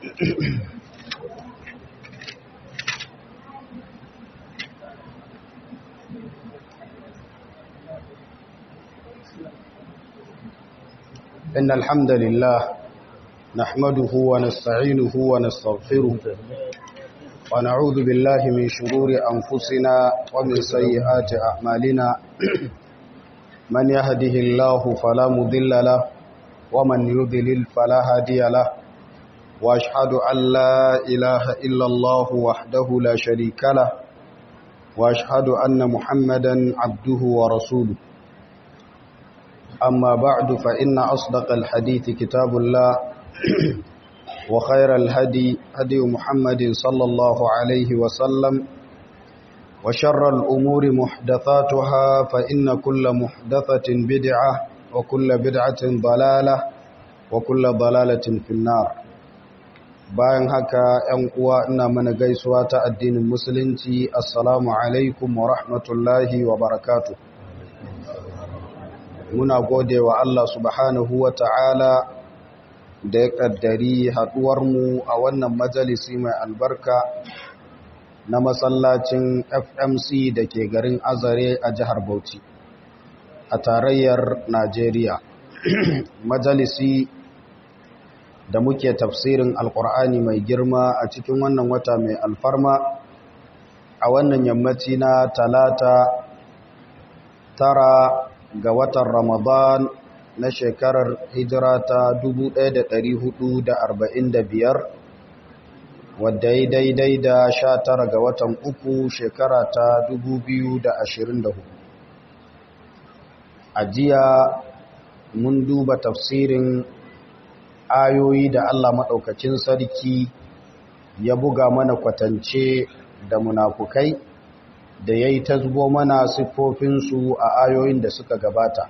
إن الحمد لله نحمده ونستعينه ونستغفره ونعوذ بالله من شرور أنفسنا ومن سيئات أعمالنا من يهده الله فلا مضل له ومن يضلل فلا هادي له وأشهد أن لا إله إلا الله وحده لا شريك له وأشهد أن محمدا عبده ورسوله أما بعد فإن أصدق الحديث كتاب الله وخير الهدي هدي محمد صلى الله عليه وسلم وشر الأمور محدثاتها فإن كل محدثة بدعة وكل بدعة ضلالة وكل ضلالة في النار bayan haka ‘yan uwa ina mana gaisuwa ta addinin musulunci assalamu alaikum wa rahmatullahi wa barakatuh muna gode wa Allah subhanahu wa ta'ala da ya ƙaddari haɗuwarmu a wannan majalisi mai albarka na masallacin FMC da ke garin Azare a jihar Bauchi a tarayyar Najeriya. majalisi da muke tafsirin Alƙur'ani mai girma a cikin wannan wata mai alfarma a wannan yammaci na talata tara ga watan Ramadan na shekarar hijira ta 1445 wadda ya daidai da 19 ga watan uku shekara ta 2024 a jiya mun duba tafsirin ayoyi da Allah maɗaukacin sarki ya buga mana kwatance da munafukai da ya yi ta zubo mana siffofinsu a ayoyin da suka gabata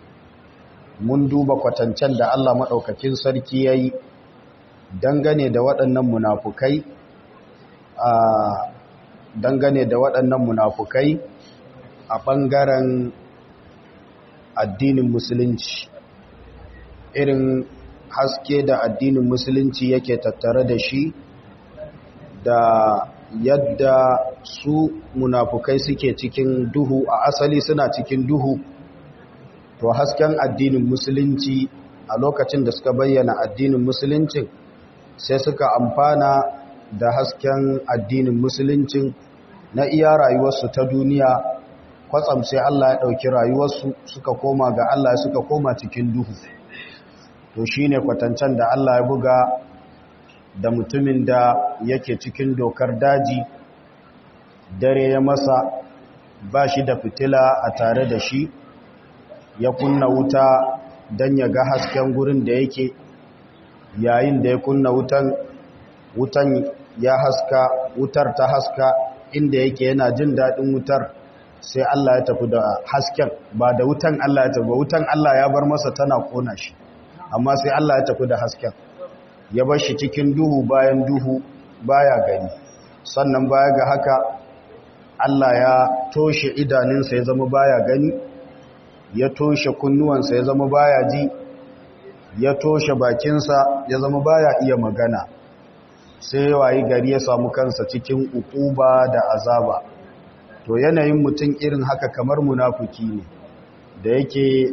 mun duba kwatancen da Allah maɗaukakin sarki ya yi dangane da waɗannan munafukai a dangane da waɗannan munafukai a ɓangaren addinin musulunci irin haske da addinin musulunci yake tattare da shi da yadda su munafukai suke cikin duhu a asali suna cikin duhu to hasken addinin musulunci a lokacin da suka bayyana addinin musulunci sai suka amfana da hasken addinin musulunci na iya rayuwarsu ta duniya kwatsam sai Allah ya ɗauki rayuwarsu suka koma ga Allah suka koma cikin duhu to shine kwatancen da Allah ya buga da mutumin da yake cikin dokar daji dare ya masa ba shi da fitila a tare da shi ya kunna wuta don ya ga hasken gurin da yake yayin da ya kunna wutan wutan ya haska wutar ta haska inda yake yana jin daɗin wutar sai Allah ya tafi da hasken ba da wutan Allah ya tafi ba wutan Allah ya bar masa tana kona shi amma sai Allah ya tafi da hasken ya bar shi cikin duhu bayan duhu baya gani sannan baya ga haka Allah ya toshe idaninsa ya zama baya gani ya toshe kunnuwansa ya zama baya ji ya toshe bakinsa ya zama baya iya magana sai wayi gari ya samu kansa cikin ukuba da azaba to yanayin mutum irin haka kamar munafuki ne da yake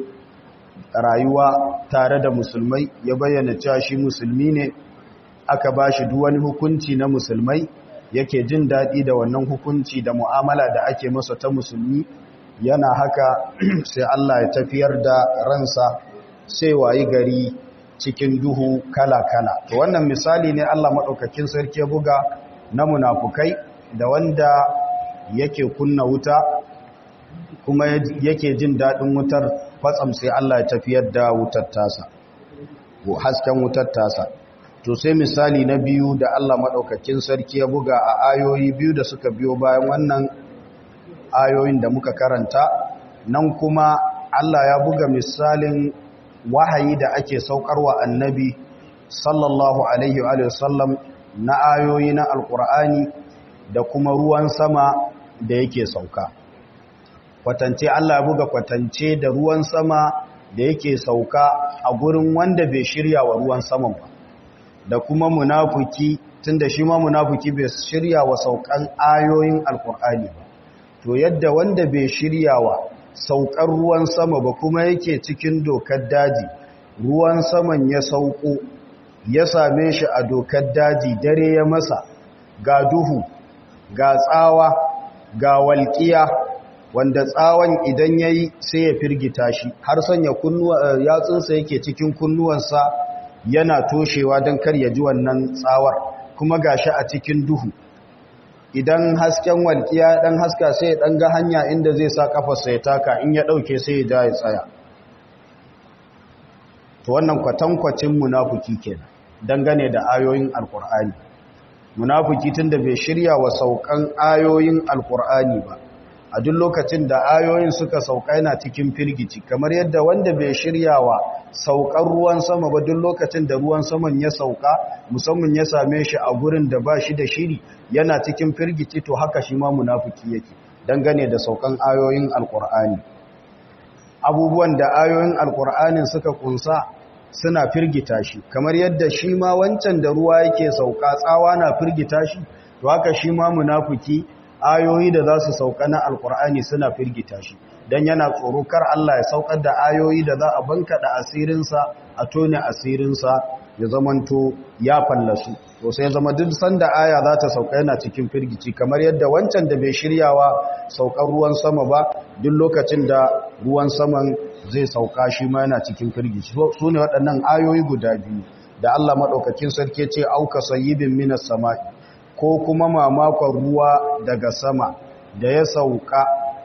rayuwa tare da musulmai ya bayyana cewa shi musulmi ne aka ba shi wani hukunci na musulmai yake jin daɗi da wannan hukunci da mu'amala da ake masa ta musulmi yana haka sai Allah ya tafiyar da ransa sai wayi gari cikin duhu kala-kala to wannan misali ne Allah maɗaukakin sarki ya buga na munafukai da wanda yake kunna wuta kuma yake jin daɗin wutar kwatsam sai Allah ya tafiyar da wutar tasa hasken wutar tasa to sai misali na biyu da Allah maɗaukakin sarki ya buga a ayoyi biyu da suka biyo bayan wannan ayoyin da muka karanta nan kuma Allah ya buga misalin wahayi da ake saukarwa annabi sallallahu alaihi wa sallam na ayoyi na alkur'ani da kuma ruwan sama da yake sauka kwatance Allah ya buga kwatance da ruwan sama da yake sauka a gurin wanda bai shirya wa ruwan saman ba da kuma munafuki tunda shi ma munafuki bai shirya wa saukan ayoyin alkur'ani ba to yadda wanda bai shirya wa saukar ruwan sama ba kuma yake cikin dokar daji ruwan saman ya sauko ya same shi a dokar daji dare ya masa ga duhu ga tsawa ga walƙiya wanda tsawon idan ya yi sai ya firgita shi har sanya yatsunsa yake cikin kunnuwansa yana toshewa don kar ya ji wannan tsawar kuma ga shi a cikin duhu idan hasken walƙiya ɗan haska sai ya ɗan ga hanya inda zai sa ƙafarsa ya taka in ya ɗauke sai ya ja ya tsaya to wannan kwatankwacin munafuki kenan dangane da ayoyin alkur'ani munafuki tunda bai shirya wa saukan ayoyin alkur'ani ba a duk lokacin da ayoyin suka sauka yana cikin firgici kamar yadda wanda bai shirya wa saukan ruwan sama ba duk lokacin da ruwan saman ya sauka musamman ya same shi a gurin da ba shi da shiri yana cikin firgici to haka shi ma munafuki yake dangane da saukan ayoyin alkur'ani abubuwan da ayoyin alkur'anin suka kunsa suna firgita shi kamar yadda shi ma wancan da ruwa yake sauka tsawa na firgita shi to haka shi ma munafiki ayoyi da za su sauka na alkur'ani suna firgita shi don yana tsoro kar Allah ya saukar da ayoyi da za a banka da asirinsa a tone asirinsa ya zamanto ya fallasu to sai zama duk sanda aya za ta sauka yana cikin firgici kamar yadda wancan da bai shiryawa saukar ruwan sama ba duk lokacin da ruwan saman zai sauka shi ma yana cikin firgici su ne waɗannan ayoyi guda biyu da Allah maɗaukakin sarki ce auka sayyibin minas sama'i ko kuma mamakon ruwa daga sama da ya sauka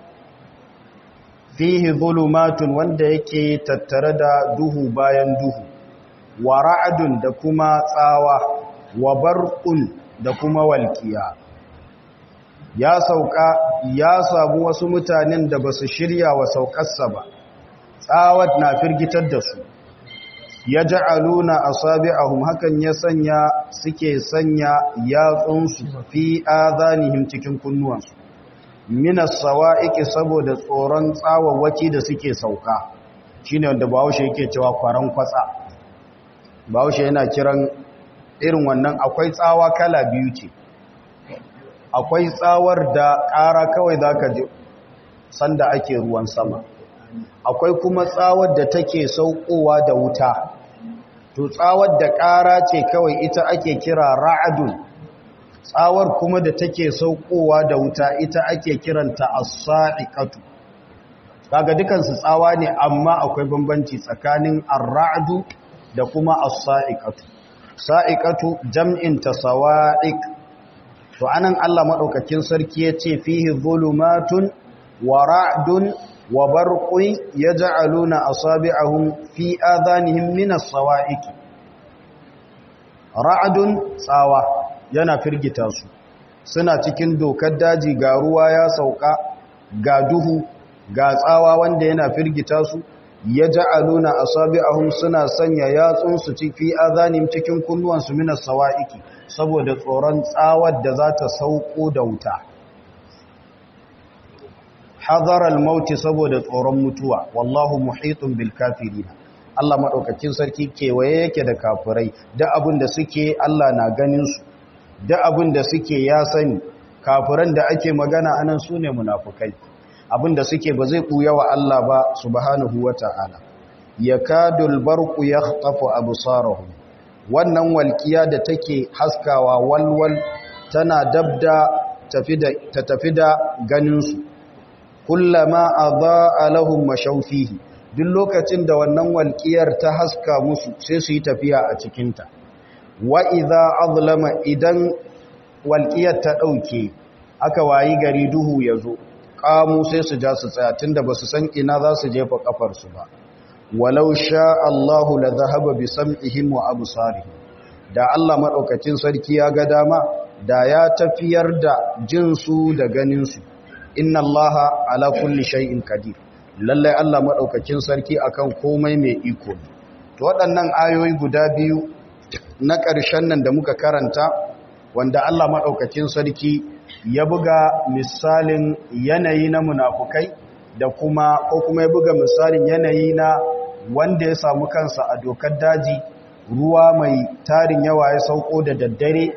fihi zulumatun wanda yake tattare da duhu bayan duhu wa ra'adun da kuma tsawa wa barqun da kuma walkiya ya sauka ya samu wasu mutanen da basu shirya wa saukarsa ba tsawat na firgitar da su ya ja'aluna asabi'ahum hakan ya sanya suke sanya yatsunsu fi azanihim cikin kunnuwansu minas sawa'iqi saboda tsoron tsawawaki da suke sauka shine wanda Bahaushe yake cewa kwaran kwatsa Bahaushe yana kiran irin wannan akwai tsawa kala biyu ce akwai tsawar da ƙara kawai zaka ji sanda ake ruwan sama akwai kuma tsawar da take saukowa da wuta to tsawar da ƙara ce kawai ita ake kira ra'adun tsawar kuma da take saukowa da wuta ita ake kiranta as-sa'iqatu kaga dukansu tsawa ne amma akwai bambanci tsakanin ar-ra'du da kuma as-sa'iqatu sa'iqatu jam'in ta sawa'iq to anan Allah madaukakin sarki yace fihi zulumatun wa ra'dun wa barqun yaj'aluna asabi'ahum fi adhanihim min as-sawa'iq ra'dun tsawa yana firgita su suna cikin dokar daji ga ruwa ya sauka ga duhu ga tsawa wanda yana firgita su yaj'aluna asabi'ahum suna sanya yatsun su fi adhanihim cikin kunnuwansu min as-sawa'iq saboda tsoron tsawar da za ta sauko da wuta hadaral mauti saboda tsoron mutuwa wallahu muhitun bil kafirin Allah madaukakin sarki kewaye yake da kafirai da abin da suke Allah na ganin su da abin da suke ya sani kafiran da ake magana anan sune munafukai abin da suke ba zai kuya wa Allah ba subhanahu wata'ala yakadul barqu yakhtafu absarahum wannan walkiya da take haskawa walwal tana dabda ta tafi da ganinsu kullama adha'a lahum mashawfihi duk lokacin da wannan walkiyar ta haska musu sai su yi tafiya a cikinta wa idza azlama idan walkiyar ta dauke aka wayi gari duhu yazo kamu sai su ja su tsaya tunda basu san ina za su jefa kafar su ba walau sha Allahu la zahaba bi sam'ihim wa absarihim da Allah madaukakin sarki ya ga dama da ya tafiyar da jinsu da ganinsu inna Allaha ala kulli shay'in qadir lalle Allah madaukakin sarki akan komai mai iko to waɗannan ayoyi guda biyu na ƙarshen nan da muka karanta wanda Allah madaukakin sarki ya buga misalin yanayi na munafukai da kuma ko kuma ya buga misalin yanayi na wanda ya samu kansa a dokar daji ruwa mai tarin yawa ya sauko da daddare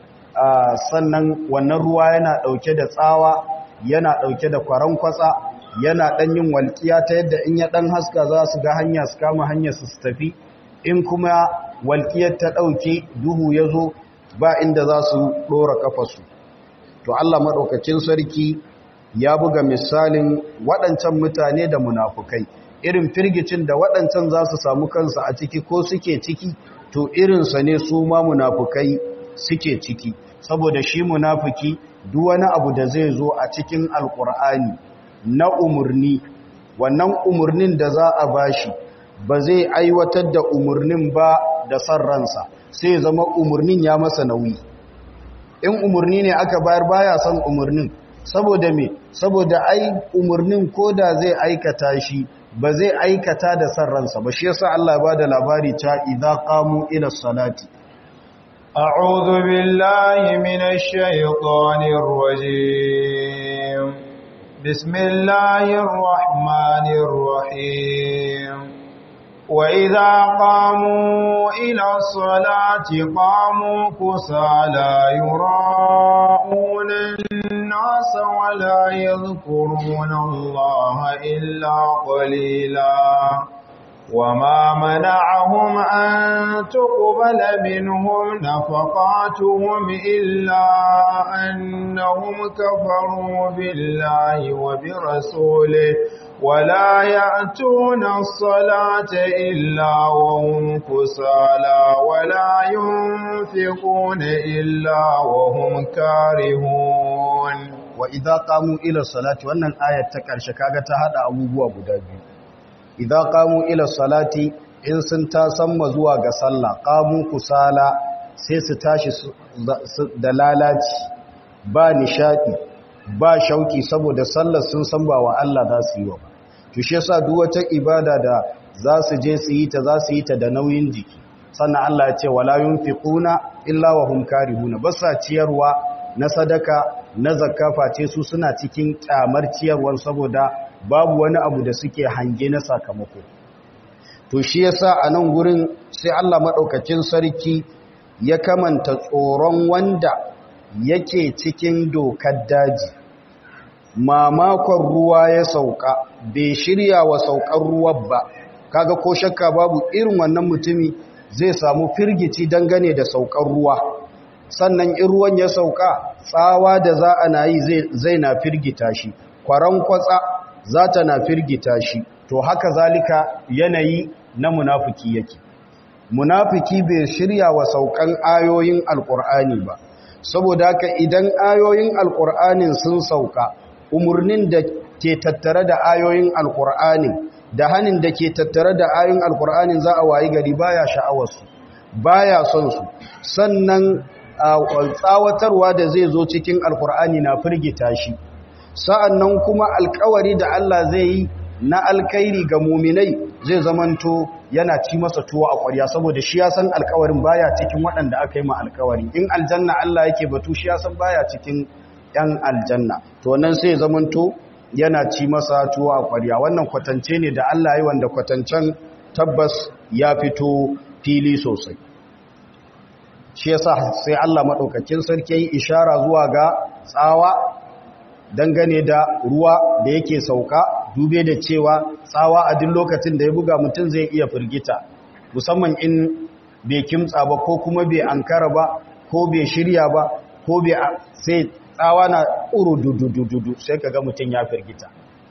sannan wannan ruwa yana ɗauke da tsawa yana ɗauke da kwaran kwatsa yana ɗan yin walƙiya ta yadda in ya ɗan haska za su ga hanya su kama hanyar su tafi in kuma walƙiyar ta ɗauke duhu ya zo ba inda za su ɗora ƙafasu to Allah maɗaukacin sarki ya buga misalin waɗancan mutane da munafukai irin firgicin da waɗancan za su samu kansu a ciki ko suke ciki to irinsa ne su ma munafukai suke ciki saboda shi munafuki duk wani abu da zai zo a cikin alkur'ani na umarni wannan umarnin da za a bashi ba zai aiwatar da umarnin ba da san ransa sai zama umarnin ya masa nauyi in umarni ne aka bayar baya son umarnin saboda me saboda ai umarnin koda zai aikata shi ba zai aikata da san ransa ba shi yasa Allah ba da labari ta idza qamu ila salati a'udhu billahi minash shaitanir rajim bismillahir rahmanir rahim وإذا قاموا إلى الصلاة قاموا كسالى يراءون الناس ولا يذكرون الله إلا قليلا وما منعهم أن تقبل منهم نفقاتهم إلا أنهم كفروا بالله وبرسوله ولا يأتون الصلاة إلا وهم كسالى ولا ينفقون إلا وهم كارهون وإذا قاموا إلى الصلاة وأن الآية تكرش كاغة هذا أبوبوا أبو دابي إذا قاموا إلى الصلاة إن سنتا سمى زواغ صلى قاموا كسالى سيستاشي دلالات با نشاطي ba shauki saboda sallar sun san ba wa Allah za su yi wa ba to shi yasa duk wata ibada da za su je su yi ta za su yi ta da nauyin jiki sannan Allah ya ce wala yunfiquna illa wa hum karihuna ba sa ciyarwa na sadaka na zakka face su suna cikin kyamar ciyarwar saboda babu wani abu da suke hange na sakamako to shi yasa a nan gurin sai Allah madaukakin sarki ya kamanta tsoron wanda yake cikin dokar daji mamakon ruwa ya sauka bai shirya wa saukar ruwan ba kaga ko shakka babu irin wannan mutumi zai samu firgici dangane da saukar ruwa sannan in ruwan ya sauka tsawa da za a na yi zai na firgita shi kwaran kwatsa za ta na firgita shi to haka zalika yanayi na munafiki yake munafiki bai shirya wa saukan ayoyin alkur'ani ba saboda haka idan ayoyin alkur'anin sun sauka umarnin da ke tattare da ayoyin alkur'anin da hannun da ke tattare da ayoyin alkur'anin za a wayi gari baya sha'awarsu baya son su sannan tsawatarwa da zai zo cikin alkur'ani na firgita shi sa'annan kuma alkawari da Allah zai yi na alkairi ga muminai zai zamanto yana ci masa tuwo a ƙwarya saboda shi ya san alkawarin baya cikin waɗanda aka yi ma alkawari in aljanna Allah yake batu shi ya san baya cikin ‘yan aljanna to nan sai zamanto yana ci masa tuwo a ƙwarya wannan kwatance ne da Allah yi wanda kwatancen tabbas ya fito fili sosai shi yasa sai Allah maɗaukakin sarki yi ishara zuwa ga tsawa dangane da ruwa da yake sauka dube da cewa tsawa a duk lokacin da ya buga mutum zai iya firgita musamman in bai kimtsa ba ko kuma bai ankara ba ko bai shirya ba ko bai sai tsawa na uru dudududu sai kaga mutum ya firgita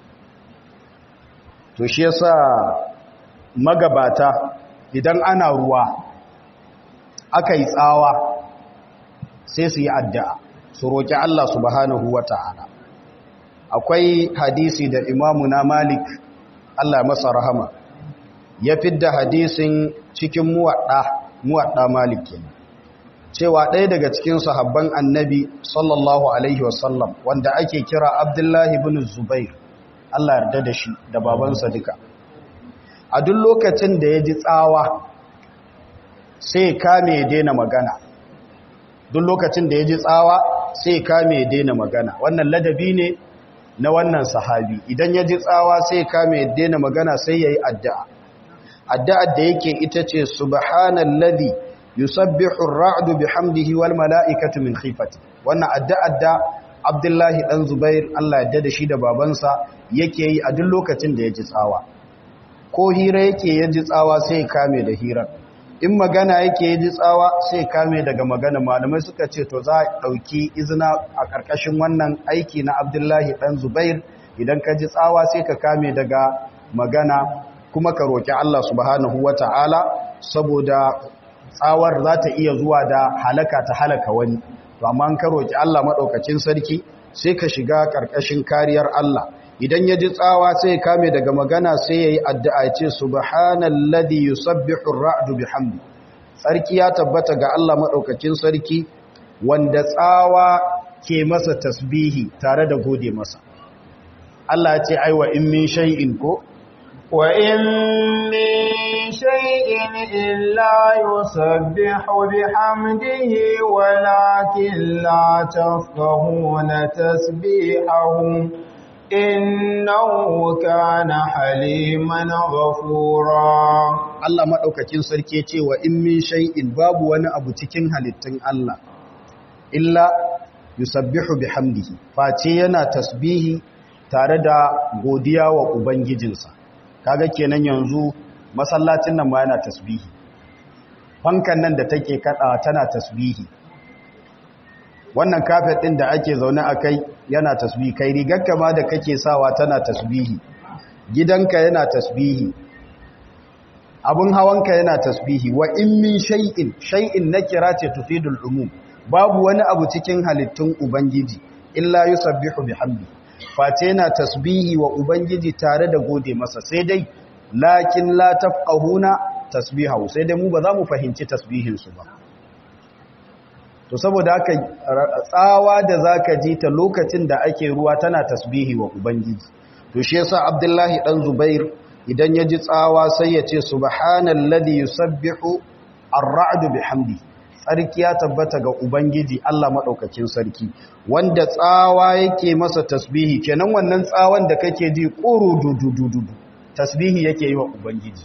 to shi yasa magabata idan ana ruwa aka yi tsawa sai su yi addu'a su roƙi Allah subhanahu wa ta'ala akwai hadisi da imamu na malik Allah masa rahama ya fidda hadisin cikin muwaɗa muwaɗa malik kenan cewa ɗaya daga cikin sahabban annabi sallallahu alaihi wasallam wanda ake kira abdullahi bin zubair Allah yarda da shi da babansa duka a duk lokacin da ya ji tsawa sai kame ya daina magana duk lokacin da ya ji tsawa sai kame ya daina magana wannan ladabi ne na wannan sahabi idan ya ji tsawa sai kame ya daina magana sai ya yi addu'a addu'ar da yake ita ce subhanallazi yusabbihu ar-ra'du bihamdihi wal mala'ikatu min khifati wannan addu'ar da Abdullahi dan Zubair Allah ya da shi da babansa yake yi a duk lokacin da ya ji tsawa ko hira yake ya ji tsawa sai kame da hirar in magana yake ya ji tsawa sai kame daga magana malamai suka ce to za a ɗauki izina a ƙarƙashin wannan aiki na Abdullahi dan Zubair idan ka ji tsawa sai ka kame daga magana kuma ka roƙi Allah subhanahu wata'ala saboda tsawar za ta iya zuwa da halaka ta halaka wani to amma an ka roƙi Allah maɗaukacin sarki sai ka shiga ƙarƙashin kariyar Allah idan ya ji tsawa sai kame daga magana sai ya yi addu'a ce subhanalladhi yusabbihu ar-ra'du bihamdi sarki ya tabbata ga Allah maɗaukacin sarki wanda tsawa ke masa tasbihi tare da gode masa Allah ya ce aiwa in min shay'in ko وإن من شيء إلا يسبح بحمده ولكن لا تفقهون تسبيحهم إنه كان حليما غفورا Allah maɗaukacin sarki ce wa in min shay'in babu wani abu cikin halittun Allah illa yusabbihu bihamdihi face yana tasbihi tare da godiya wa ubangijinsa kaga kenan yanzu masallacin nan ma yana tasbihi fankan nan da take kada tana tasbihi wannan kafet din da ake zaune akai yana tasbihi kai rigarka ma da kake sawa tana tasbihi gidanka yana tasbihi abun hawanka yana tasbihi wa in min shay'in shay'in nakira ce tufidul umum babu wani abu cikin halittun ubangiji illa yusabbihu bihamdi face yana tasbihi wa ubangiji tare da gode masa sai dai lakin la tafqahuna tasbihahu sai dai mu ba za mu fahimci tasbihin su ba to saboda haka tsawa da zaka ji ta lokacin da ake ruwa tana tasbihi wa ubangiji to shi yasa abdullahi dan zubair idan ya ji tsawa sai ya ce subhanalladhi yusabbihu ar-ra'du bihamdi tsarki ya tabbata ga ubangiji Allah madaukakin sarki wanda tsawa yake masa tasbihi kenan wannan tsawon da kake ji quru dudududu tasbihi yake yi wa ubangiji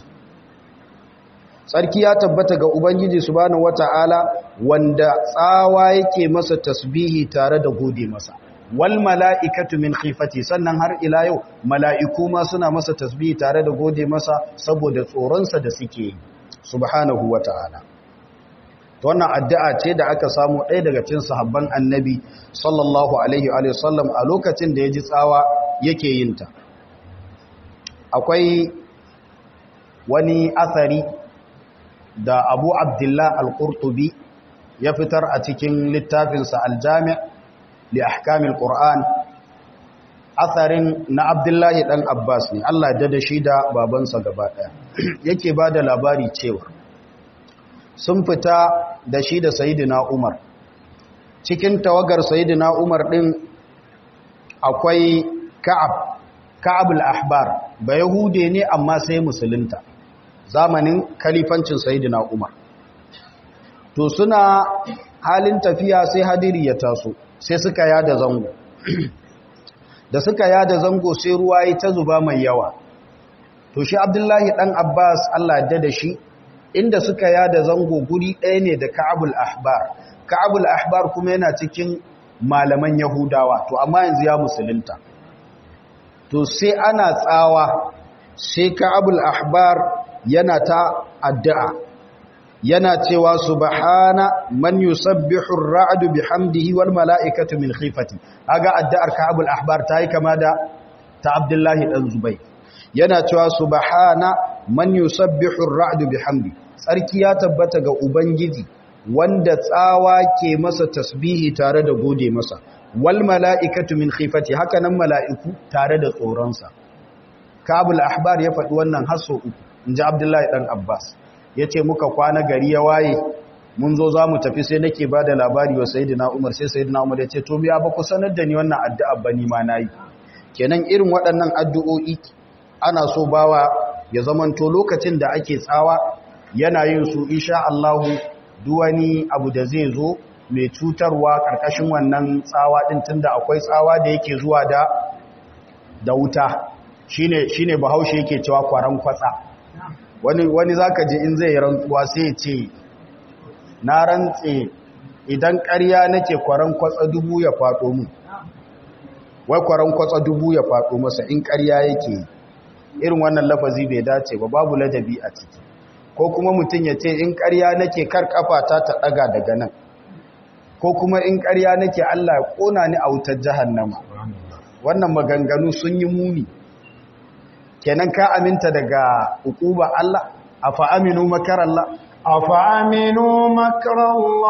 tsarki ya tabbata ga ubangiji subhanahu wata'ala wanda tsawa yake masa tasbihi tare da gode masa wal mala'ikatu min khifati sannan har ila yau mala'iku ma suna masa tasbihi tare da gode masa saboda tsoronsa da suke subhanahu wa ta'ala to wannan addu'a ce da aka samu ɗaya daga cikin sahabban annabi sallallahu alaihi wa sallam a lokacin da ya ji tsawa yake yin ta akwai wani asari da abu abdullah al-qurtubi ya fitar a cikin littafinsa al-jami' li ahkamil qur'an asarin na abdullahi dan abbas ne Allah ya da shi da babansa gaba daya yake bada labari cewa sun fita da shi da sayyidina umar cikin tawagar sayyidina umar din akwai ka'ab ka'ab al-ahbar ba yahude ne amma sai musulunta zamanin kalifancin sayyidina umar to suna halin tafiya sai hadiri ya taso sai suka yada zango da suka yada zango sai ruwa yi ta zuba mai yawa to shi abdullahi dan abbas allah yadda da shi inda suka yada zango guri ɗaya ne da ka'abul ahbar ka'abul ahbar kuma yana cikin malaman yahudawa to amma yanzu ya musulunta to sai ana tsawa sai ka'abul ahbar yana ta addu'a yana cewa subhana man yusabbihu ar-ra'du bihamdihi wal mala'ikatu min khifati kaga addu'ar Ka'abul Ahbar tayi kama da ta Abdullahi dan Zubayr yana cewa subhana man yusabbihu ar-ra'du bihamdi sarki ya tabbata ga ubangiji wanda tsawa ke masa tasbihi tare da gode masa wal mala'ikatu min khifati haka nan mala'iku tare da tsoronsa Ka'abul Ahbar ya faɗi wannan hasso uku inji Abdullahi dan Abbas ya ce muka kwana gari ya waye mun zo za mu tafi sai nake ba da labari wa sayidina umar sai sayidina umar ya ce to biya ba ku sanar da ni wannan addu'a ba ni ma na yi kenan irin waɗannan addu'o'i ana so bawa ya zamanto lokacin da ake tsawa yana yin su insha Allahu duwani abu da zai zo mai cutarwa ƙarƙashin wannan tsawa ɗin tunda akwai tsawa da yake zuwa da da wuta shine shine bahaushe yake cewa kwaran kwatsa wani wani zaka je in zai rantsuwa sai ya ce na rantse idan ƙarya nake kwaran kwatsa dubu ya faɗo mu wai kwaran kwatsa dubu ya faɗo masa in ƙarya yake irin wannan lafazi bai dace ba babu ladabi a ciki ko kuma mutum ya ce in ƙarya nake kar kafata ta ɗaga daga nan ko kuma in ƙarya nake Allah ya ƙona ni a wutar jahannama wannan maganganu sun yi muni kenan ka aminta daga hukuba Allah afa aminu makar Allah afa aminu makar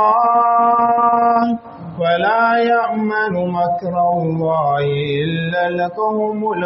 Allah fala ya'manu makar Allah illa al-qawmul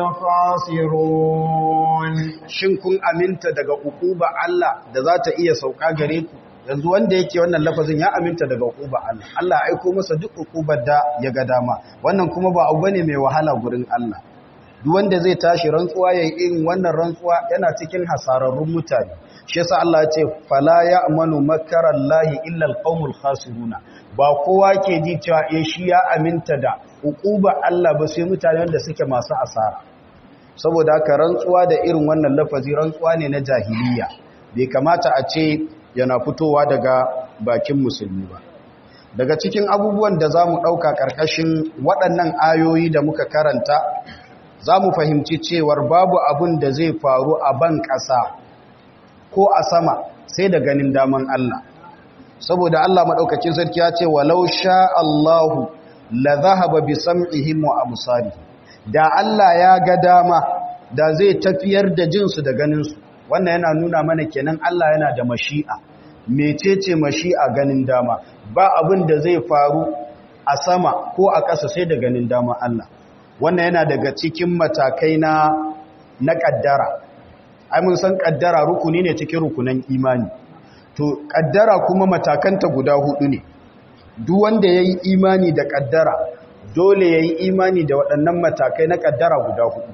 khasirun shin kun aminta daga hukuba Allah da za ta iya sauka gare ku yanzu wanda yake wannan lafazin ya aminta daga hukuba Allah Allah ya aiko masa duk hukubar da ya ga dama wannan kuma ba abu bane mai wahala gurin Allah duk wanda zai tashi rantsuwa ya yi irin wannan rantsuwa yana cikin hasararrun mutane shi yasa Allah ya ce fala ya'manu makarallahi illa alqaumul khasiruna ba kowa ke ji cewa eh shi ya aminta da hukuba Allah ba sai mutane wanda suke masu asara saboda haka rantsuwa da irin wannan lafazi rantsuwa ne na jahiliya bai kamata a ce yana fitowa daga bakin musulmi ba daga cikin abubuwan da za mu ɗauka ƙarƙashin waɗannan ayoyi da muka karanta za mu fahimci cewar babu abin da zai faru a ban ƙasa ko a sama sai da ganin daman Allah saboda Allah maɗaukacin sarki ya ce walau sha Allahu la zahaba bi sam'ihim wa absarihim da Allah ya ga dama da zai tafiyar da jinsu da ganinsu wannan yana nuna mana kenan Allah yana da mashi'a mecece mashi'a ganin dama ba abin da zai faru a sama ko a ƙasa sai da ganin dama Allah wannan yana daga cikin matakai na na ƙaddara ai mun san ƙaddara rukuni ne cikin rukunan imani to ƙaddara kuma matakanta guda hudu ne duk wanda yayi imani da ƙaddara dole yayi imani da waɗannan matakai na ƙaddara guda hudu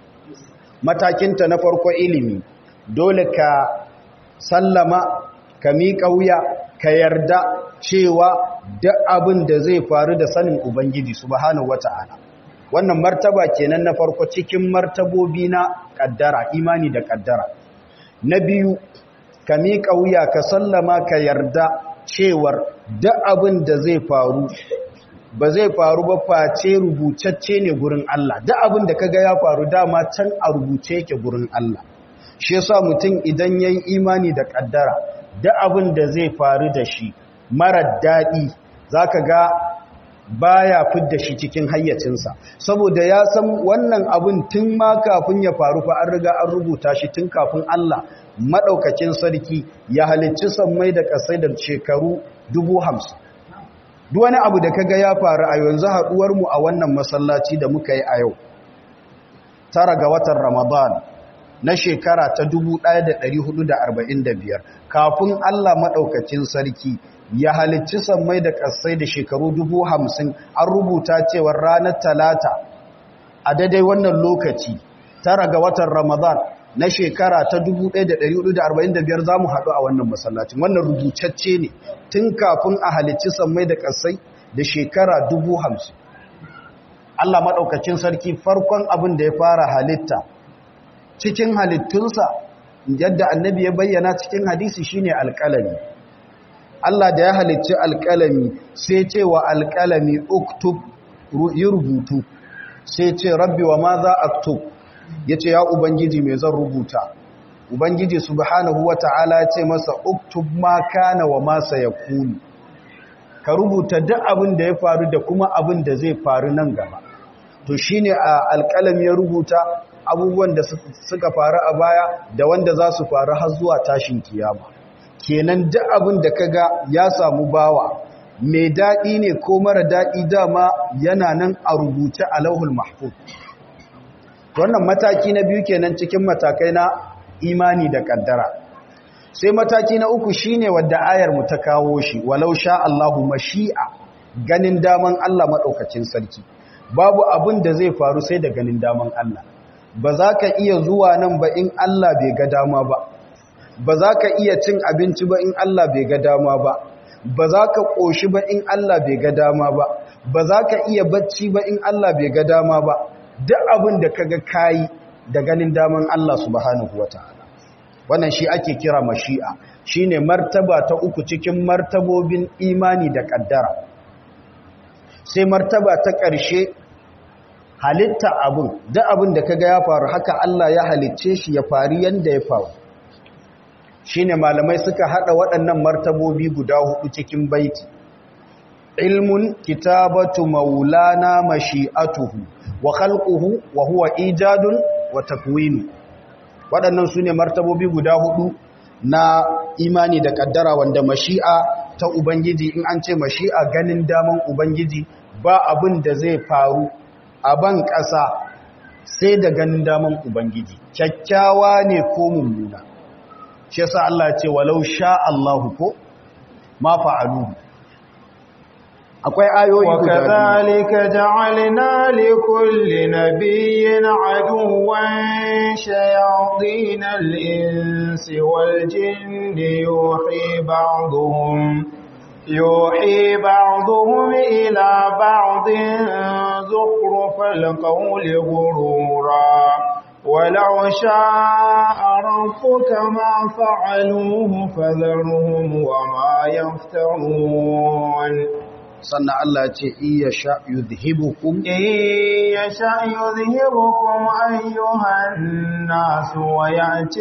matakinta na farko ilimi dole ka sallama ka miƙa wuya ka yarda cewa duk abin da zai faru da sanin ubangiji subhanahu wata'ala wannan martaba kenan na farko cikin martabobi na kaddara imani da kaddara na biyu ka miƙa wuya ka sallama ka yarda cewar duk abin da zai faru ba zai faru ba face rubutacce ne gurin Allah duk abin da kaga ya faru dama can a rubuce yake gurin Allah shi yasa mutum idan yayi imani da kaddara duk abin da zai faru da shi marar dadi zaka ga baya fidda shi cikin hayyacinsa saboda ya san wannan abin tun ma kafin ya faru fa an riga an rubuta shi tun kafin Allah madaukakin sarki ya halicci sammai da kasai da shekaru dubu hamsin duk wani abu da kaga ya faru a yanzu haduwar mu a wannan masallaci da muka yi a yau tara ga watan Ramadan na shekara ta 1445 kafin Allah madaukakin sarki ya halicci sammai da kasai da shekaru 50 an rubuta cewa ranar talata a daidai wannan lokaci tara ga watan Ramadan na shekara ta 1445 za mu haɗu a wannan masallacin wannan rubutacce ne tun kafin a halicci sammai da ƙasai da shekara 50 Allah maɗaukacin sarki farkon abin da ya fara halitta cikin halittunsa yadda annabi ya bayyana cikin hadisi shine alƙalami Allah da ya halicci alƙalami sai ce wa alƙalami uktub yi rubutu sai ce rabbi wa ma za aktub ya ce ya ubangiji mai zan rubuta ubangiji subhanahu wa ta'ala ya ce masa uktub ma kana wa masa ya kuni ka rubuta duk abin da ya faru da kuma abin da zai faru nan gaba to shine a alƙalam ya rubuta abubuwan da suka faru a baya da wanda za su faru har zuwa tashin kiyama kenan duk abin da kaga ya samu bawa mai daɗi ne ko mara daɗi dama yana nan a rubuce a lauhul mahfuz wannan mataki na biyu kenan cikin matakai na imani da kaddara sai mataki na uku shine wadda ayar mu ta kawo shi walau sha Allahu mashi'a ganin daman Allah madaukakin sarki babu abin da zai faru sai da ganin daman Allah ba za ka iya zuwa nan ba in Allah bai ga dama ba ba za ka iya cin abinci ba in Allah bai ga dama ba ba za ka ƙoshi ba in Allah bai ga dama ba ba za ka iya bacci ba in Allah bai ga dama ba duk abin da kaga kayi da ganin daman Allah subhanahu wataala wannan shi ake kira mashi'a shine martaba ta uku cikin martabobin imani da kaddara sai martaba ta ƙarshe halitta abin da abin da kaga ya faru haka Allah ya halicce shi ya faru yanda ya faru shine malamai suka hada waɗannan martabobi guda hudu cikin baiti ilmun kitabatu maulana mashi'atuhu wa khalquhu wa huwa ijadun wa takwinu waɗannan sune martabobi guda hudu na imani da kaddara wanda mashi'a ta ubangiji in an ce mashi'a ganin daman ubangiji ba abin da zai faru a ban ƙasa sai da ganin daman ubangiji kyakkyawa ne ko mummuna shi yasa Allah ce walau sha Allahu ko ma fa'aluhu akwai ayoyi guda وكذلك جعلنا لكل نبي عدوا شياطين الإنس والجن يوحي بعضهم يوحي بعضهم إلى بعض زخرف القول غرورا ولو شاء ربك ما فعلوه فذرهم وما يفترون sannan Allah ce iya sha yuzhibukum إن يشأ يذهبكم أيها الناس ويأتي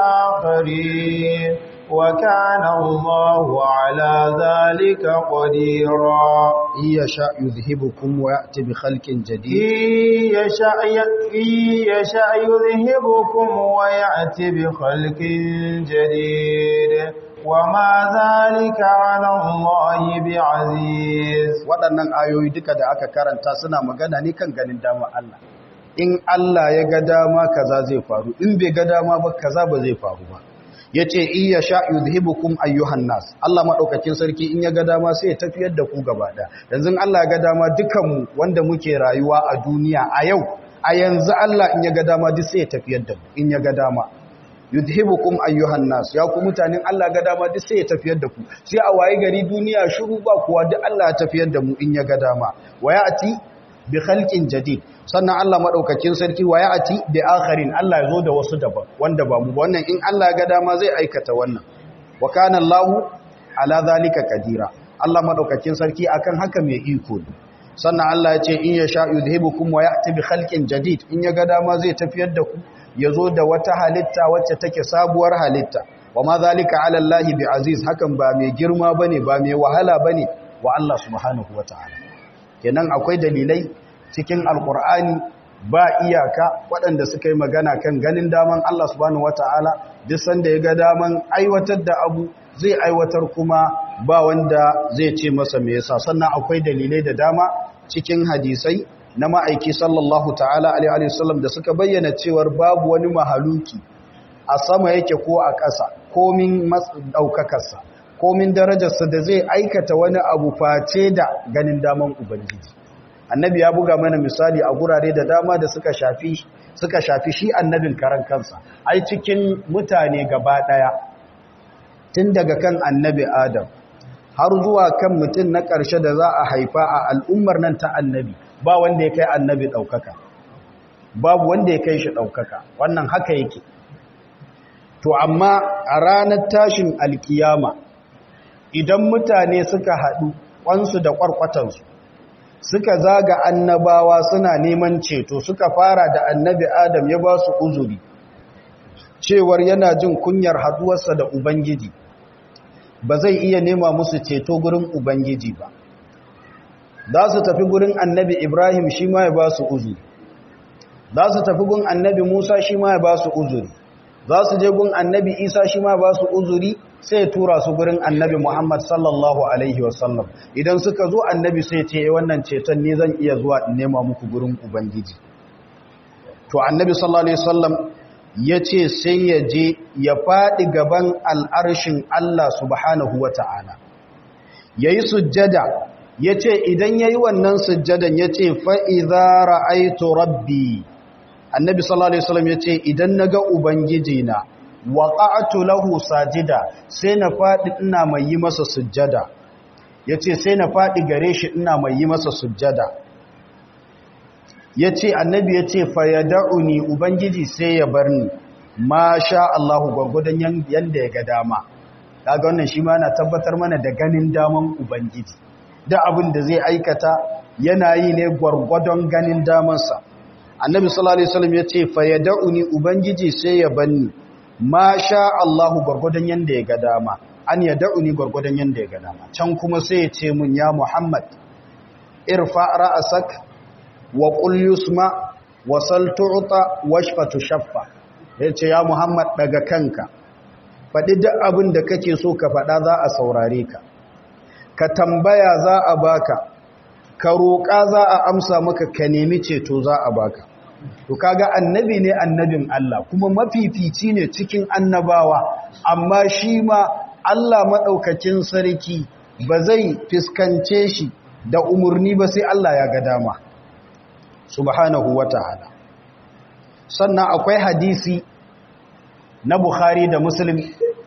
بآخرين وكان الله على ذلك قديرا iya sha yuzhibukum wa ya'ti bi khalqin jadid إن يشأ إن يشأ يذهبكم ويأتي بخلق جديد وما ذلك على الله بعزيز waɗannan ayoyi duka da aka karanta suna magana ne kan ganin dama Allah in Allah ya ga dama kaza zai faru in bai ga dama ba kaza ba zai faru ba yace iya sha yuzhibukum ayyuhan nas Allah madaukakin sarki in ya ga dama sai ya tafiyar da ku gaba da yanzu Allah ya ga dama dukan mu wanda muke rayuwa a duniya a yau a yanzu Allah in ya ga dama duk sai ya tafiyar da mu in ya ga dama yudhibukum ayyuhan nas ya ku mutanen Allah ga dama duk sai ya tafiyar da ku sai a waye gari duniya shiru ba kuwa duk Allah ya tafiyar da mu in ya ga dama wayati bi khalqin jadid sannan Allah madaukakin sarki wayati bi akharin Allah ya zo da wasu daban wanda ba mu ba wannan in Allah ya ga dama zai aikata wannan wa kana Allahu ala zalika kadira Allah madaukakin sarki akan haka mai iko ne sannan Allah ya ce in ya sha yudhibukum wa ya'ti bi khalqin jadid in ya ga dama zai tafiyar da ku ya zo da wata halitta wacce take sabuwar halitta wa ma zalika ala Allah bi aziz hakan ba mai girma bane ba mai wahala bane wa Allah subhanahu wataala kenan akwai dalilai cikin alqur'ani ba iyaka waɗanda suka yi magana kan ganin daman Allah subhanahu wataala duk sanda ya ga daman aiwatar da abu zai aiwatar kuma ba wanda zai ce masa me yasa sannan akwai dalilai da dama cikin hadisai na ma'aiki sallallahu ta'ala alaihi wasallam da suka bayyana cewar babu wani mahaluki a sama yake ko a ƙasa komin ɗaukakarsa komin darajarsa da zai aikata wani abu face da ganin daman ubangiji annabi ya buga mana misali a gurare da dama da suka shafi suka shafi shi annabin karan kansa ai cikin mutane gaba ɗaya tun daga kan annabi adam har zuwa kan mutum na ƙarshe da za a haifa a al'ummar nan ta annabi ba wanda ya kai annabi ɗaukaka babu wanda ya kai shi ɗaukaka wannan haka yake to amma a ranar tashin alkiyama idan mutane suka haɗu ƙwansu da ƙwarƙwatansu suka zaga annabawa suna neman ceto suka fara da annabi adam ya ba su uzuri cewar yana jin kunyar haduwarsa da ubangiji ba zai iya nema musu ceto gurin ubangiji ba za su tafi gurin annabi ibrahim shi ma ya ba su uzuri za su tafi gun annabi musa shi ma ya ba su uzuri za su je gun annabi isa shi ma ba su uzuri sai ya tura su gurin annabi muhammad sallallahu alaihi wasallam idan suka zo annabi sai ce wannan ceton ne zan iya zuwa in nema muku gurin ubangiji to annabi sallallahu alaihi wasallam ya ce sai ya je ya faɗi gaban al'arshin Allah subhanahu wa ta'ala ya yi sujjada ya ce idan ya yi wannan sujjadan ya ce fa'iza ra'aitu rabbi annabi sallallahu Alaihi wasallam ya ce idan na ga ubangiji na waƙa'atu lahu sajida sai na faɗi ina mai yi masa sujjada ya ce sai na faɗi gare shi ina mai yi masa sujjada ya ce annabi ya ce fayyada'uni ubangiji sai ya bar ni ma sha Allahu gwargwadon yanda ya ga dama kaga wannan shi ma yana tabbatar mana da ganin daman ubangiji da abin da zai aikata yana yi ne gwargwadon ganin damansa annabi sallallahu alaihi wasallam yace fa yad'uni ubangiji sai ya banni ma sha Allahu gwargwadon yanda ya ga dama an yad'uni gwargwadon yanda ya ga dama can kuma sai ya ce mun ya Muhammad irfa ra'asak wa qul yusma wa sal tu'ta washfa tushaffa yace ya Muhammad daga kanka faɗi duk abin da kake so ka faɗa za a saurare ka ka tambaya za a baka ka roƙa za a amsa maka ka nemi ceto za a baka to kaga annabi ne annabin Allah kuma mafifici ne cikin annabawa amma shi ma Allah maɗaukakin sarki ba zai fiskance shi da umarni ba sai Allah ya ga dama subhanahu wata'ala sannan akwai hadisi na Bukhari da Muslim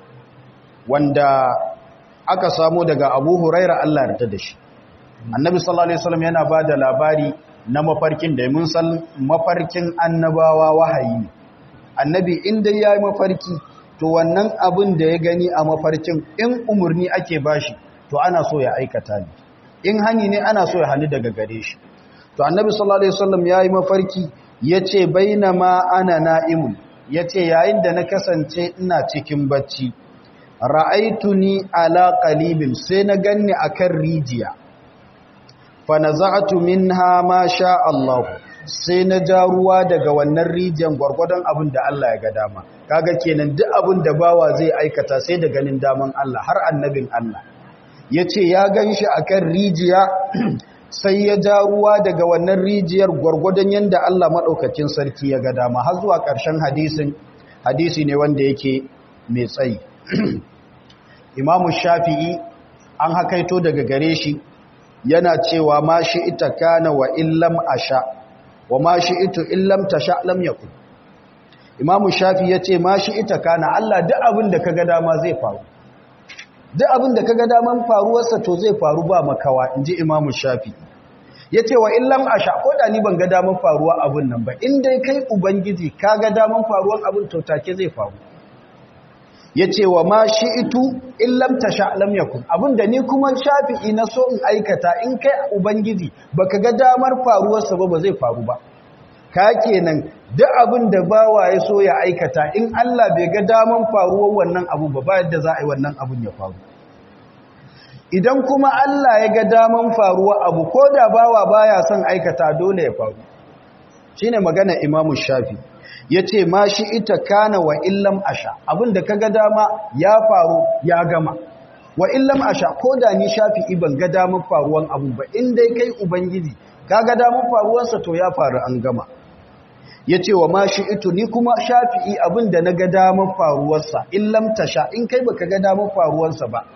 wanda aka samu daga Abu Huraira Allah ya da shi Annabi sallallahu alaihi wasallam yana bada labari na mafarkin da mun san mafarkin annabawa wahayi ne Annabi inda yayi mafarki to wannan abin da ya gani a mafarkin in umurni ake bashi to ana so ya aikata ne in hani ne ana so ya hani daga gare shi to Annabi sallallahu alaihi wasallam yayi mafarki yace bainama ana na'imun ya ce yayin da na kasance ina cikin bacci ra'aituni ala qalibin sai na ganni akan rijiya fa naza'tu minha ma sha Allah sai na ja ruwa daga wannan rijiyan gwargwadon abin da Allah ya ga dama kaga kenan duk abin da bawa zai aikata sai da ganin daman Allah har annabin Allah yace ya ganshi akan rijiya sai ya ja ruwa daga wannan rijiyar gwargwadon yadda Allah maɗaukacin sarki ya ga dama har zuwa ƙarshen hadisin hadisi ne wanda yake mai tsayi imamu shafi'i an hakaito daga gare shi yana cewa ma shi ita kana wa illam asha wa ma shi ito illam tasha lam yakun imamu shafi ya ce ma shi ita kana Allah duk abin da ka ga dama zai faru duk abin da kaga daman faruwarsa to zai faru ba makawa inji imamu shafi yace wa illam asha ko da ni ban ga daman faruwa abin nan ba in dai kai ubangiji kaga daman faruwar abin to take zai faru yace wa ma shi'tu illam tasha lam yakun abinda ni kuma shafi'i na so in aikata in kai ubangiji baka ga damar faruwarsa ba ba zai faru ba ka kenan duk abin da bawa ya so ya aikata in Allah bai ga daman faruwar wannan abu ba ba yadda za a yi wannan abun ya faru idan kuma Allah ya ga daman faruwar abu ko da bawa baya son aikata dole ya faru shine magana Imam Shafi yace ma shi ita kana wa illam asha abin da kaga dama ya faru ya gama wa illam asha ko da ni Shafi ban ga daman faruwar abu ba in dai kai ubangiji kaga daman faruwarsa to ya faru an gama ya ce wa ma shi ito ni kuma shafi'i abin da na ga damar faruwarsa in lamta sha in kai baka ga damar faruwarsa ba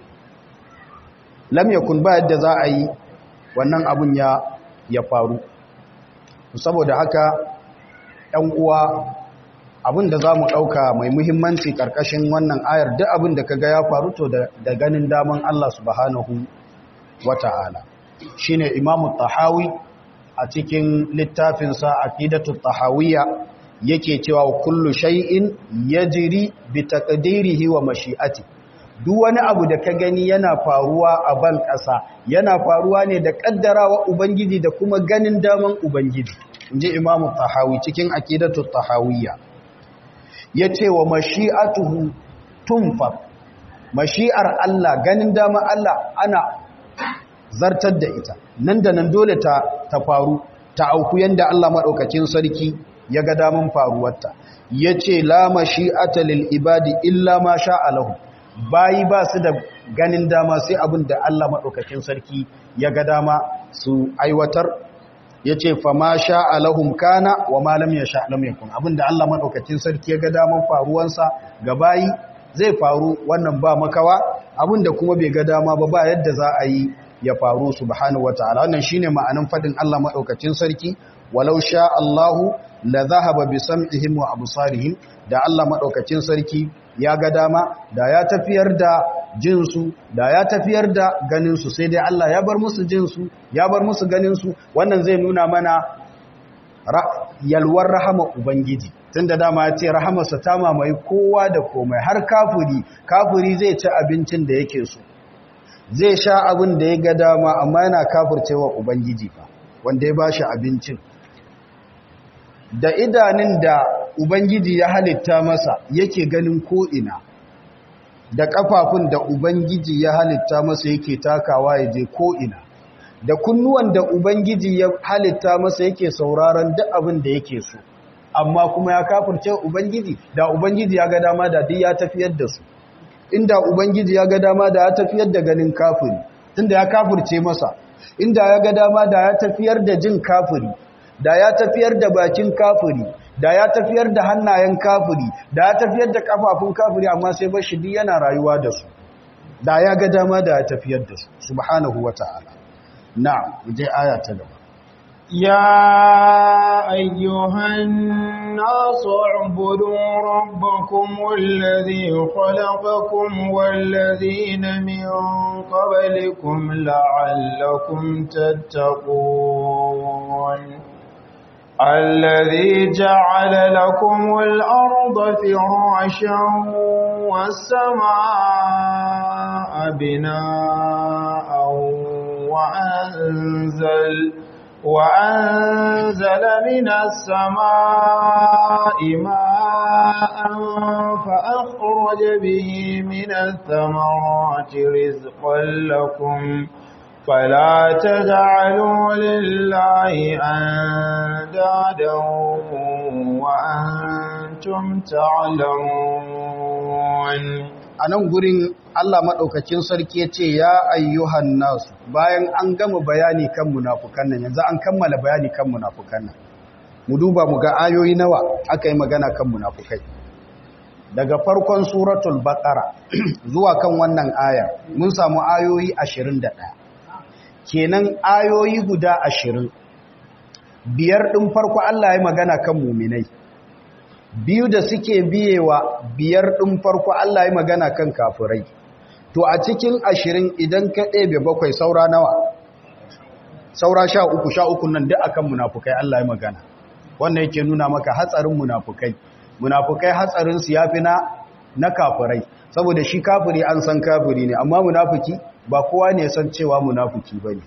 lam yakun ba yadda za a yi wannan abin ya ya faru saboda haka ɗan uwa abin da za mu ɗauka mai muhimmanci ƙarƙashin wannan ayar duk abin da ka ga ya faru to da ganin daman Allah subhanahu wa ta'ala shi ne imamu tahawi a cikin littafinsa aqidatu tahawiyya yake cewa kullu shay'in yajri bi taqdirihi wa mashi'ati duk wani abu da ka gani yana faruwa a ban ƙasa yana faruwa ne da kaddarawa ubangiji da kuma ganin daman ubangiji inji imamu tahawi cikin aqidatu tahawiyya yace wa mashi'atuhu tunfa mashi'ar Allah ganin daman Allah ana zartar da ita nan da nan dole ta ta faru ta auku yanda Allah madaukakin sarki ya ga damun faruwarta yace la mashi'ata lil ibadi illa ma sha'a lahu bayi ba su da ganin dama sai abin da Allah madaukakin sarki ya ga dama su aiwatar yace fa ma sha'a lahum kana wa ma lam yasha lam yakun abinda Allah madaukakin sarki ya ga daman faruwansa ga bayi zai faru wannan ba makawa abinda kuma bai ga dama ba ba yadda za a yi ya faru subhanahu wataala wannan shine ma'anin fadin Allah madaukakin sarki walau sha Allahu la zahaba bi sam'ihim wa absarihim da Allah madaukakin sarki ya ga dama da ya tafiyar da jinsu da ya tafiyar da ganinsu sai dai Allah ya bar musu jinsu ya bar musu ganinsu wannan zai nuna mana yalwar rahama ubangiji tun da dama ya ce rahamarsa ta mamaye kowa da komai har kafuri kafuri zai ci abincin da yake so zai sha abin da ya ga dama amma yana kafurcewa ubangiji fa wanda ya bashi abincin da idanun da ubangiji ya halitta masa yake ganin ko'ina da kafafun da ubangiji ya halitta masa yake takawa ya je ko'ina da kunnuwan da ubangiji ya halitta masa yake sauraron duk abin da yake so amma kuma ya kafurce ubangiji da ubangiji ya ga dama da duk ya tafiyar da su inda ubangiji ya ga dama da ya tafiyar da ganin kafiri tunda ya kafurce masa inda ya ga dama da ya tafiyar da jin kafiri da ya tafiyar da bakin kafiri da ya tafiyar da hannayen kafiri da ya tafiyar da kafafun kafiri amma sai bashi duk yana rayuwa da su da ya ga dama da ya tafiyar da su subhanahu wata'ala na'am je aya ta gaba يا أيها الناس اعبدوا ربكم الذي خلقكم والذين من قبلكم لعلكم تتقون الذي جعل لكم الأرض فراشا والسماء بناء وأنزل وأنزل من السماء ماء فأخرج به من الثمرات رزقا لكم فلا تجعلوا لله أندادا وأنتم تعلمون a nan gurin Allah maɗaukakin sarki ya ce ya ayyuhan nasu bayan an gama bayani kan munafukan nan yanzu an kammala bayani kan munafukan nan mu duba mu ga ayoyi nawa aka yi magana kan munafukai daga farkon suratul baqara zuwa kan wannan aya mun samu ayoyi 21 kenan ayoyi guda 20 biyar din farko Allah ya magana kan muminai biyu da suke biyewa biyar ɗin farko Allah ya magana kan kafirai to a cikin ashirin idan ka ɗebe bakwai saura nawa saura sha uku sha uku nan duk akan munafukai Allah ya magana wannan yake nuna maka hatsarin munafukai munafukai hatsarinsu ya fi na na kafirai saboda shi kafiri an san kafiri ne amma munafuki ba kowa ne san cewa munafuki ba ne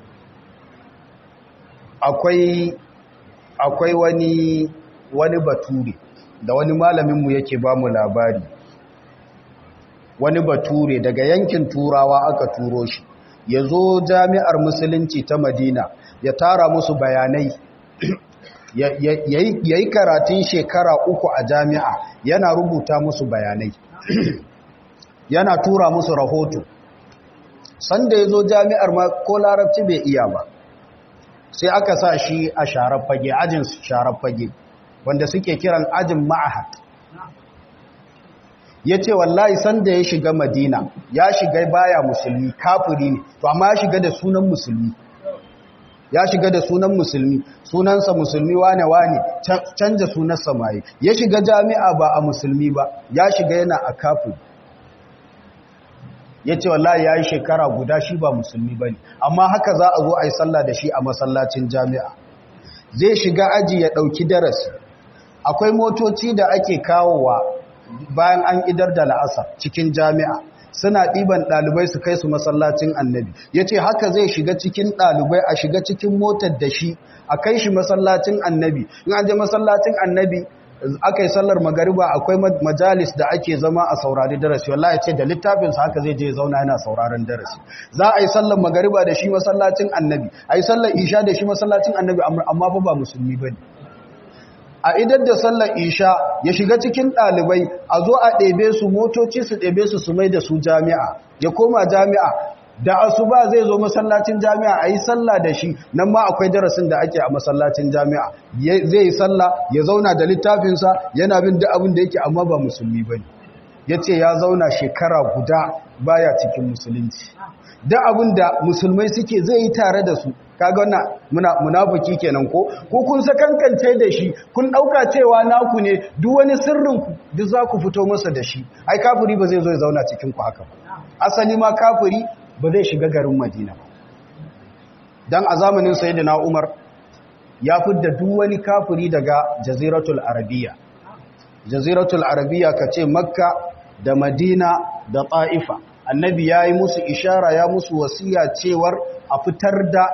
akwai akwai wani wani bature da wani malaminmu yake ba mu labari wani bature daga yankin turawa aka turo shi ya zo jami'ar musulunci ta madina ya tara musu bayanai ya yi karatun shekara uku a jami'a yana rubuta musu bayanai yana tura musu rahoto sanda ya zo jami'ar ma ko larabci bai iya ba sai aka sa shi a sharar fage ajin sharar fage wanda suke kiran ajin ma'ahad ya ce wallahi sanda ya shiga madina ya shiga baya musulmi kafiri ne to amma ya shiga da sunan musulmi ya shiga da sunan musulmi sunansa musulmi wane wane canja sunansa maye ya shiga jami'a ba a musulmi ba ya shiga yana a kafiri ya ce wallahi ya yi shekara guda shi ba musulmi ba ne amma haka za a zo a yi sallah da shi a masallacin jami'a zai shiga aji ya ɗauki darasi akwai motoci da ake kawowa bayan an idar da la'asar cikin jami'a suna ɗiban ɗalibai su kai su masallacin annabi ya ce haka zai shiga cikin ɗalibai a shiga cikin motar da shi a kai shi masallacin annabi in an je masallacin annabi aka yi sallar magariba akwai majalis da ake zama a saurari darasi wallahi ce da littafinsa haka zai je zauna yana sauraron darasi za a yi sallar magariba da shi masallacin annabi a yi sallar isha da shi masallacin annabi amma fa ba musulmi ba ne a idan da sallar isha ya shiga cikin ɗalibai a zo a ɗebe su motoci su ɗebe su su mai da su jami'a ya koma jami'a da asuba zai zo masallacin jami'a a yi sallah da shi nan ma akwai darasin da ake a masallacin jami'a zai yi sallah ya zauna da littafinsa yana bin duk abin da yake amma ba musulmi ba ne ya ce ya zauna shekara guda baya cikin musulunci duk abin da musulmai suke zai yi tare da su kaga wannan muna munafiki kenan ko ko kun sakankance da shi kun dauka cewa naku ne duk wani sirrin ku duk za ku fito masa da shi ai kafiri ba zai zo ya zauna cikin ku haka ba asali ma kafiri ba zai shiga garin Madina ba dan a zamanin sayyidina Umar ya fidda duk wani kafiri daga jaziratul arabiya jaziratul arabiya ka ce makka da madina da ta'ifa annabi ya yi musu ishara ya musu wasiya cewar a fitar da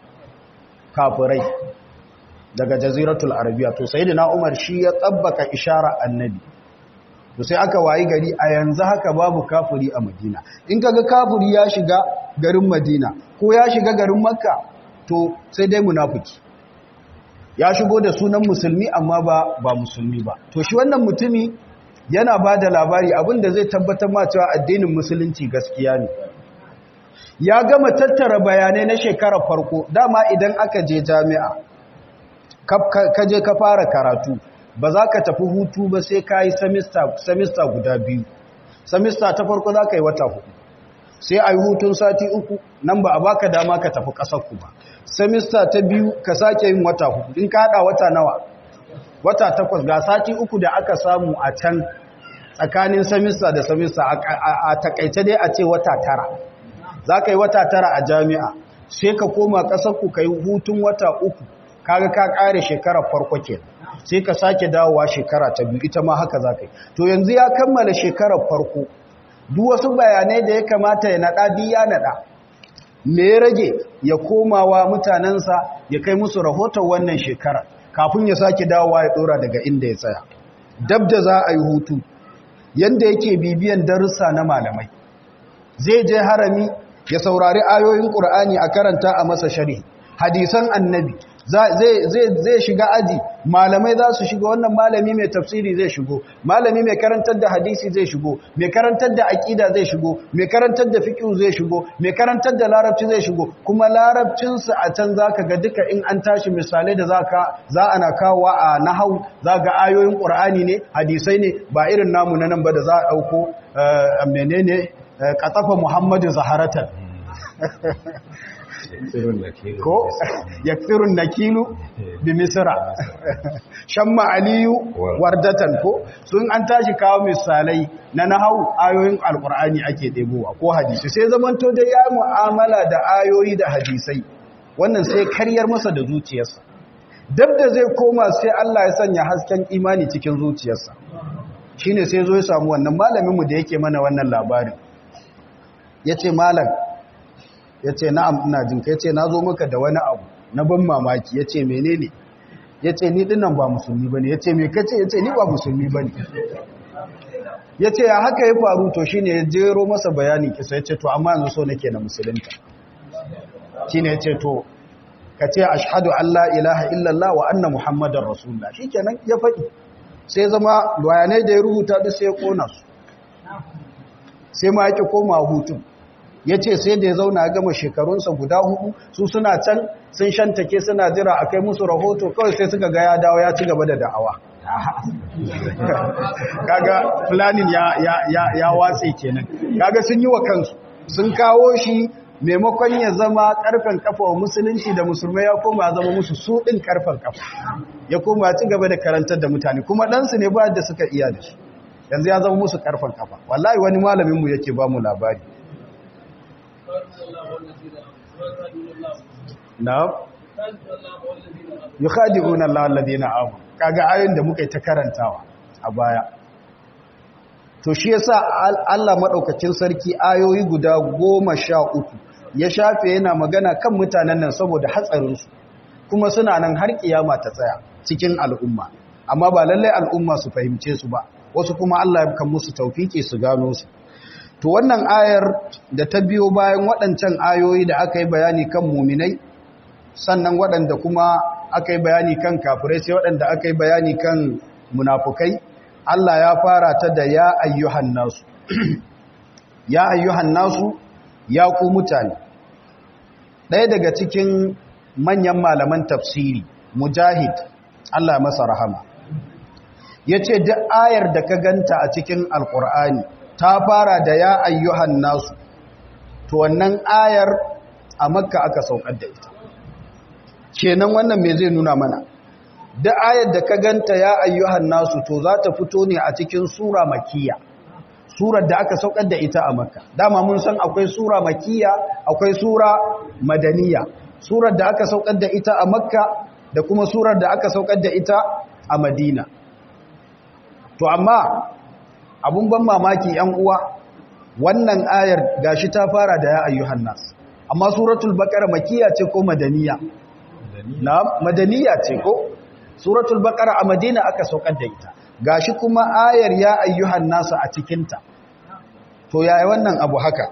kafirai daga jaziratul arabiya to sai da umar shi ya tsabbaka ishara annabi to sai aka wayi gari a yanzu haka babu kafiri a madina in kaga kafiri ya shiga garin madina ko ya shiga garin makka to sai dai munafiki ya shigo da sunan musulmi amma ba ba musulmi ba to shi wannan mutumi yana ba da labari abinda zai tabbatar ma cewa addinin musulunci gaskiya ne ya gama tattara bayanai na shekarar farko dama idan aka je jami'a ka je ka fara karatu ba za ka tafi hutu ba sai ka yi samista guda biyu samista ta farko za ka yi wata hudu sai a yi hutun sati uku nan ba a baka dama ka tafi ƙasarku ba samista ta biyu ka sake yin wata hudu in ka haɗa wata nawa wata takwas ga sati uku da aka samu a can tsakanin samista da samista a takaice dai a ce wata tara za ka yi wata tara a jami'a sai ka koma ƙasarku ka yi hutun wata uku kaga ka ƙare shekarar farko ke sai ka sake dawowa shekara ta biyu ita ma haka za ka yi to yanzu ya kammala shekarar farko duk wasu bayanai da ya kamata ya naɗa biya naɗa me ya rage ya komawa mutanensa ya kai musu rahoton wannan shekarar kafin ya sake dawowa ya ɗora daga inda ya tsaya dab da za a yi hutu yanda yake bibiyan darussa na malamai zai je harami ya saurari ayoyin ƙur'ani a karanta a masa shari hadisan annabi zai shiga aji malamai za su shiga wannan malami mai tafsiri zai shigo malami mai karantar da hadisi zai shigo mai karantar da aƙida zai shigo mai karantar da fiƙi zai shigo mai karantar da larabci zai shigo kuma larabcinsu a can za ka ga duka in an tashi misalai da za ana kawo a nahau za ga ayoyin ƙur'ani ne hadisai ne ba irin namu na nan ba da za a ɗauko menene ƙatafa muhammadu zaharatan ko yakfirun nakilu bi misra shamma aliyu wardatan ko sun an tashi kawo misalai na nahau ayoyin alqur'ani ake debowa ko hadisi sai zamanto da ya mu'amala da ayoyi da hadisai wannan sai karyar masa da zuciyarsa dab da zai koma sai Allah ya sanya hasken imani cikin zuciyarsa shine sai zo ya samu wannan malamin mu da yake mana wannan labarin yace malam ya ce na'am ina jin ka ya ce na zo maka da wani abu na ban mamaki ya ce menene ya ce ni dinnan ba musulmi ba ne ya ce me kace ya ce ni ba musulmi ba ne ya ce ya haka ya faru to shi ne ya jero masa bayanin kisa ya ce to amma yanzu so nake na musulunta shi ne ya ce to ka ce ashhadu Allah ilaha illallah wa anna muhammadar rasulullah shi kenan ya faɗi sai zama bayanai da ya rubuta duk sai ya kona su sai ma yake koma hutun ya ce sai da ya zauna gama shekarunsa guda hudu su suna can sun shantake suna jira a kai musu rahoto kawai sai suka ga ya dawo ya ci gaba da da'awa kaga planning ya, ya, ya, ya watse kenan kaga sun yi wa kansu sun kawo shi maimakon ya zama karfen kafa wa musulunci da musulmai ya koma zama musu su ɗin karfen kafa ya koma ya ci gaba da karantar da mutane kuma ɗansu ne ba da suka iya da shi yanzu ya zama musu karfen kafa wallahi wani malaminmu yake ba mu labari na'am yukhadi'una Allah alladhina amanu kaga ayoyin da muka yi ta karantawa a baya to shi yasa Allah madaukakin sarki ayoyi guda goma sha uku ya shafe yana magana kan mutanen nan saboda hatsarin su kuma suna nan har kiyama ta tsaya cikin al'umma amma ba lalle al'umma su fahimce su ba wasu kuma Allah ya kan musu tawfiki su gano su to wannan ayar da ta biyo bayan waɗancan ayoyi da aka yi bayani kan muminai sannan waɗanda kuma aka yi bayani kan kafirai sai waɗanda aka yi bayani kan munafukai Allah ya fara ta da ya ayyuhan nasu ya ayyuhan nasu ya ku mutane ɗaya daga cikin manyan malaman tafsiri mujahid Allah masa rahama ya ce duk ayar da ka ganta a cikin alƙur'ani ta fara da ya ayyuhan nasu to wannan ayar a makka aka saukar da ita kenan wannan me zai nuna mana da ayar da ka ganta ya ayyuhan nasu to za ta fito ne a cikin sura makiya surar da aka saukar da ita a makka dama mun san akwai sura makiya akwai sura madaniya surar da aka saukar da ita a makka da kuma surar da aka saukar da ita a madina to amma abun ban mamaki yan uwa wannan ayar gashi ta fara da ya ayyuhan nas amma suratul baqara makiya ce ko madaniya na madaniya ce ko suratul baqara a madina aka saukar da ita gashi kuma ayar ya ayyuhan nas a cikin ta to yaya wannan abu haka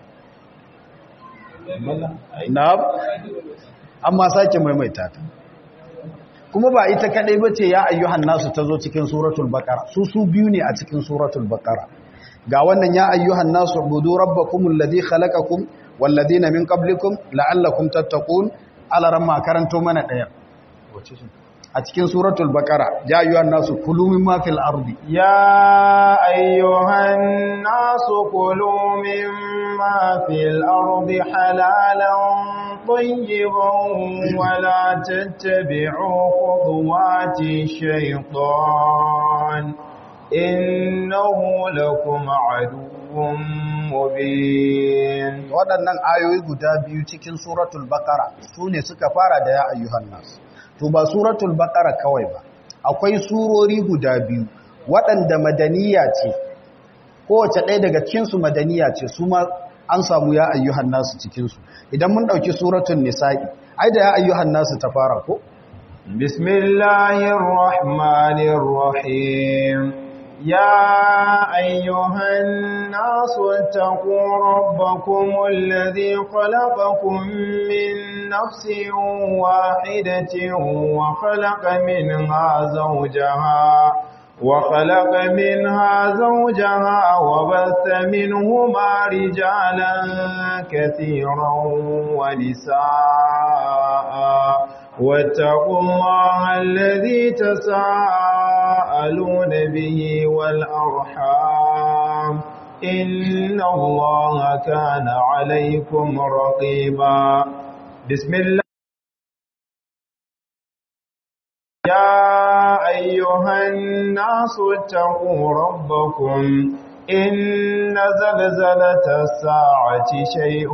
na'am amma sake maimaita ta kuma ba ita kadai bace ya ayyuhan nasu tazo cikin suratul baqara su su biyu ne a cikin suratul baqara ga wannan ya ayyuhan nasu ubudu rabbakumul ladhi khalaqakum wal ladina min qablikum la'allakum tattaqun alaramma karanto mana daya a cikin suratul baqara ya ayyuhan nasu kulu mimma fil ardi ya ayyuhan nasu kulu mimma fil ardi halalan طيبا ولا تتبعوا خطوات الشيطان إنه لكم عدو مبين waɗannan ayoyi guda biyu cikin suratul baqara su ne suka fara da ya ayyuhan nas to ba suratul baqara kawai ba akwai surori guda biyu waɗanda madaniya ce kowace ɗaya daga cikinsu madaniya ce su ma an samu ya ayyuhan nasu cikinsu idan mun ɗauki suratun nisa'i ai da ya ayyuhan nasu ta fara ko? bismillahir rahmanir rahim ya ayyuhan nasu taqu rabbakum alladhi khalaqakum min nafsin wahidatin wa khalaqa minha zawjaha وخلق منها زوجها وبث منهما رجالا كثيرا ونساء واتقوا الله الذي تساءلون به والأرحام إن الله كان عليكم رقيبا بسم الله يا أيها الناس اتقوا ربكم إن زلزلة الساعة شيء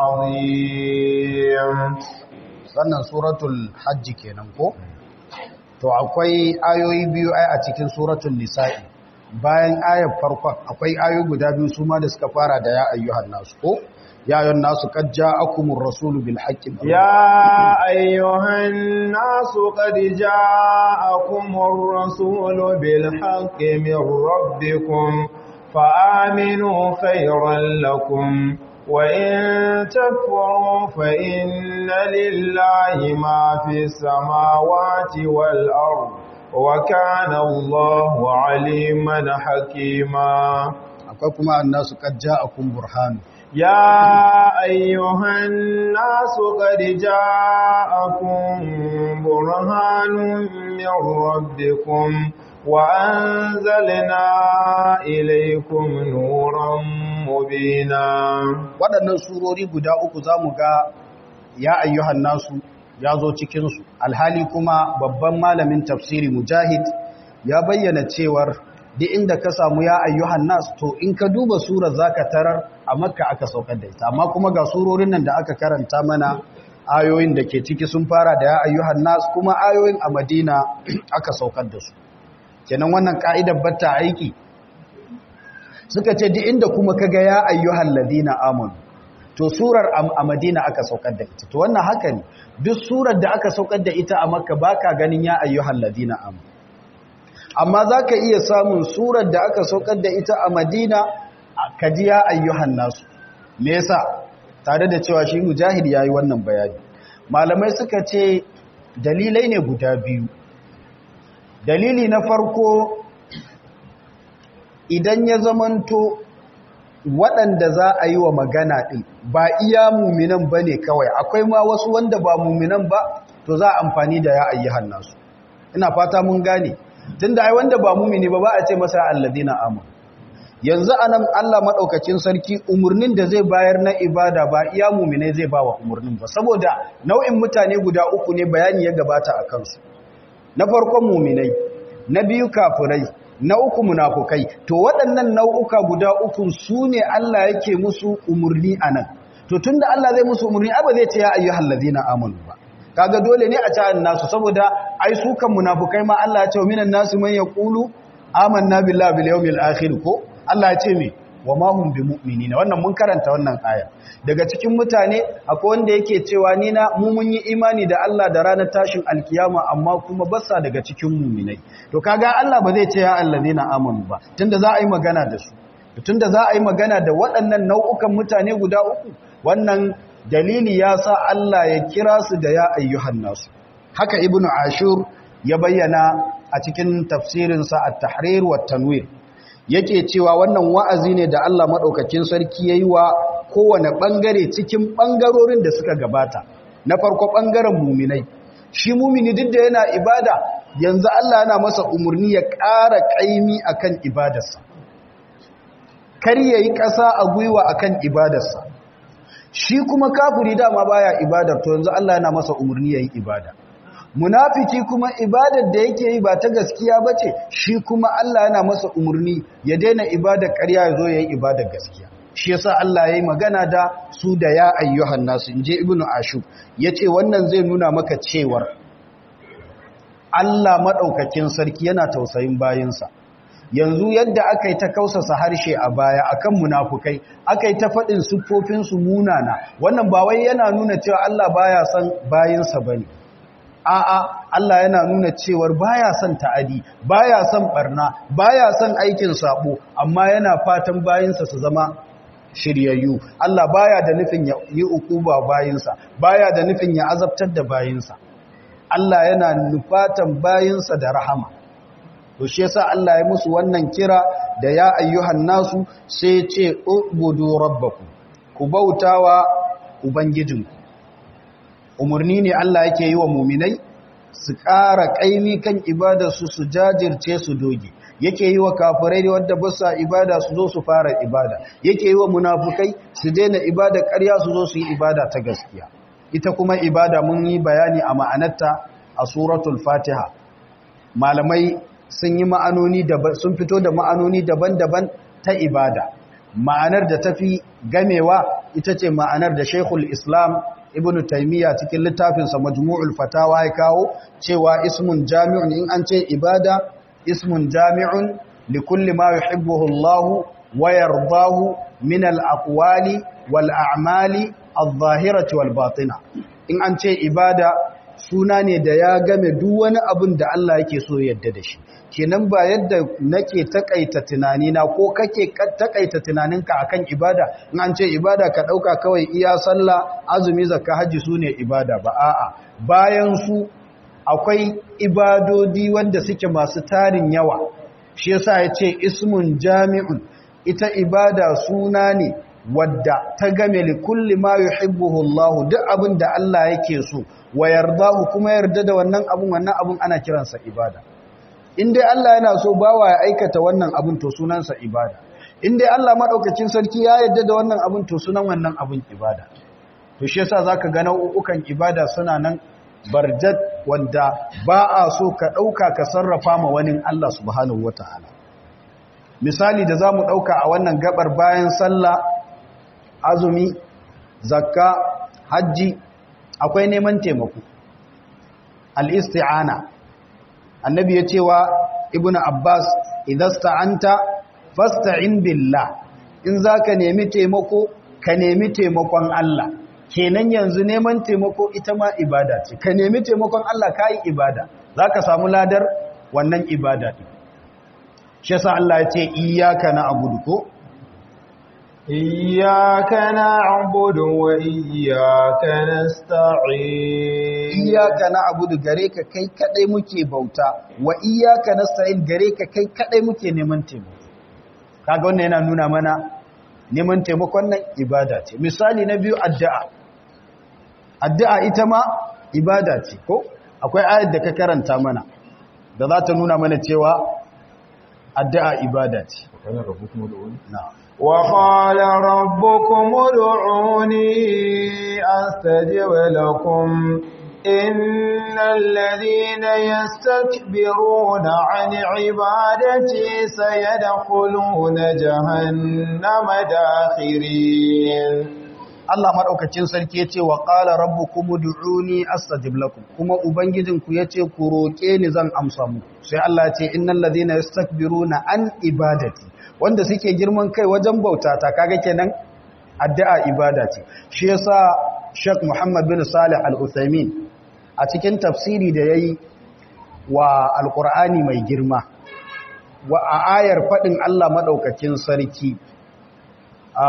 عظيم sannan suratul hajji kenan ko to akwai ayoyi biyu ai a cikin suratul nisa'i bayan ayar farkon akwai ayoyi guda biyu su ma da suka fara da ya ayyuhan nasu ko يا أيها الناس قد جاءكم الرسول بالحق يا أيها الناس قد جاءكم الرسول بالحق من ربكم فآمنوا خيرا لكم وإن تكفروا فإن لله ما في السماوات والأرض وكان الله عليما حكيما أقولكم الناس قد جاءكم برهان يا أيها الناس قد جاءكم برهان من ربكم وأنزلنا إليكم نورا مبينا waɗannan surori guda uku za mu ga ya ayyuhan nasu ya zo cikinsu alhali kuma babban malamin tafsiri mujahid ya bayyana cewar duk inda ka samu ya ayyuhan nas to in ka duba surar zaka tarar a makka aka saukar da ita amma kuma ga surorin nan da aka karanta mana ayoyin da ke ciki sun fara da ya ayyuhan nas kuma ayoyin a madina aka saukar da su kenan wannan ka'idar batta aiki suka ce duk inda kuma kaga ya ayyuhal ladina amanu to surar a madina aka saukar da ita to wannan haka ne duk surar da aka saukar da ita a makka baka ganin ya ayyuhal ladina amanu amma za ka iya samun surar da aka saukar da ita a madina ka ji ya ayyuhan nasu me yasa tare da cewa shi mujahid ya yi wannan bayani malamai suka ce dalilai ne guda biyu dalili na farko idan ya zamanto waɗanda za a yi wa magana ɗin ba iya muminan ba ne kawai akwai ma wasu wanda ba muminan ba to za a amfani da ya ayyuhan nasu ina fata mun gane tunda ai wanda ba mumini ba ba a ce masa alladina amanu yanzu anan Allah madaukakin sarki umurnin da zai bayar na ibada ba iya mumine zai ba wa umurnin ba saboda nau'in mutane guda uku ne bayani ya gabata a kansu na farkon muminai na biyu kafirai na uku munafukai to waɗannan nau'uka guda uku su ne Allah yake musu umurni anan to tunda Allah zai musu umurni ba zai ce ya ayyuhal ladina amanu ba kaga dole ne a ci nasu saboda ai su kan munafukai ma Allah ya ce minan nasu man yaqulu amanna billahi bil yawmil akhir ko Allah ya ce me wa ma hum bimu'minina wannan mun karanta wannan aya daga cikin mutane akwai wanda yake cewa ni na mu mun yi imani da Allah da ranar tashin alkiyama amma kuma basa daga cikin mu'minai to kaga Allah ba zai ce ya allazina amanu ba tunda za a yi magana da su tunda za a yi magana da waɗannan nau'ukan mutane guda uku wannan dalili ya sa Allah ya kira su da ya ayyuhan nasu haka ibnu ashur ya bayyana a cikin tafsirinsa at-tahrir wa tanwir yake cewa wannan wa'azi ne da Allah madaukakin sarki yayi wa kowane bangare cikin bangarorin da suka gabata na farko bangaren muminai shi mumini duk da yana ibada yanzu Allah yana masa umurni ya ƙara ƙaimi akan ibadarsa kar yayi ƙasa a gwiwa akan ibadarsa shi kuma kafiri dama baya ibadar to yanzu Allah yana masa umurni yayi ibada munafiki kuma ibadar da yake yi ba ta gaskiya bace shi kuma Allah yana masa umurni ya daina ibadar ƙarya ya zo yayi ibadar gaskiya shi yasa Allah yayi magana da su da ya ayyuhan nasu inje ibnu ashub yace wannan zai nuna maka cewar Allah madaukakin sarki yana tausayin bayinsa yanzu yadda aka yi ta kausasa harshe a baya akan munafukai aka yi ta faɗin siffofinsu munana wannan ba wai yana nuna cewa Allah baya son bayinsa bane a'a Allah yana nuna cewar baya son ta'adi baya son barna baya son aikin sabo amma yana fatan bayinsa su zama shiryayyu Allah baya da nufin ya yi ukuba bayinsa baya da nufin ya azabtar da bayinsa Allah yana nufatan bayinsa da rahama to shi yasa Allah ya musu wannan kira da ya ayyuhan nasu sai ce ubudu rabbakum ku bautawa ubangijinku umurni ne Allah yake yi wa muminai su ƙara ƙaimi kan ibadarsu su jajirce su doge yake yi wa kafirai da wadda basa ibada su zo su fara ibada yake yi wa munafukai su daina ibada ƙarya su zo su yi ibada ta gaskiya ita kuma ibada mun yi bayani a ma'anarta a suratul fatiha malamai sun yi ma'anoni daban sun fito da ma'anoni daban-daban ta ibada ma'anar da tafi gamewa ita ce ma'anar da Sheikhul Islam Ibn Taymiyyah cikin littafinsa Majmu'ul Fatawa ya kawo cewa ismun jami'un in an ce ibada ismun jami'un li kulli ma yuhibbuhu Allah wa yardahu min al-aqwali wal a'mali adh-dhahirati wal batina in an ce ibada suna ne da ya game duk wani abin da Allah yake so yadda da shi kenan ba yadda nake takaita tunanina ko kake takaita tunaninka akan ibada in an ce ibada ka dauka kawai iya sallah azumi zakka haji sune ibada ba a'a bayan su akwai ibadodi wanda suke masu tarin yawa shi yasa yace ismun jami'un ita ibada suna ne wadda ta game li kulli ma yuhibbuhu Allah duk abin da Allah yake so wa yardahu kuma yarda da wannan abun wannan abun ana kiransa ibada in dai Allah yana so bawa ya aikata wannan abun to sunansa ibada in dai Allah madaukakin sarki ya yarda da wannan abun to sunan wannan abun ibada to shi yasa zaka ga nau'ukan ibada suna nan barjat wanda ba a so ka dauka ka sarrafa ma wani Allah subhanahu wataala misali da zamu dauka a wannan gabar bayan sallah azumi zakka hajji akwai neman taimako al-isti'ana annabi ya cewa ibn abbas idasta'anta fasta'in billah in zaka nemi taimako ka nemi taimakon Allah kenan yanzu neman taimako ita ma ibada ce ka nemi taimakon Allah kai ibada zaka samu ladar wannan ibada din shi yasa Allah ya ce iyyaka na'budu ko إياك نعبد وإياك نستعين إياك نعبد غريك كي كدai muke bauta wa iyyaka nasta'in gare ka kai kadai muke neman taimako kaga wannan yana nuna mana neman taimakon nan ibada ce misali na biyu addu'a addu'a ita ma ibada ce ko akwai ayat da ka karanta mana da za ta nuna mana cewa addu'a ibada ce kana rabbukum ud'un na'am وقال ربكم ادعوني أستجب لكم إن الذين يستكبرون عن عبادتي سيدخلون جهنم داخرين Allah madaukakin sarki yace wa qala rabbukum ud'uni astajib lakum kuma ubangijinku yace ku roke ni zan amsa muku sai Allah ya ce innal ladhina yastakbiruna an ibadati wanda suke girman kai wajen bauta ta kaga kenan addu'a ibada ce shi yasa Sheikh Muhammad bin Salih Al-Uthaymeen a cikin tafsiri da yayi wa Al-Qur'ani mai girma wa a ayar fadin Allah madaukakin sarki a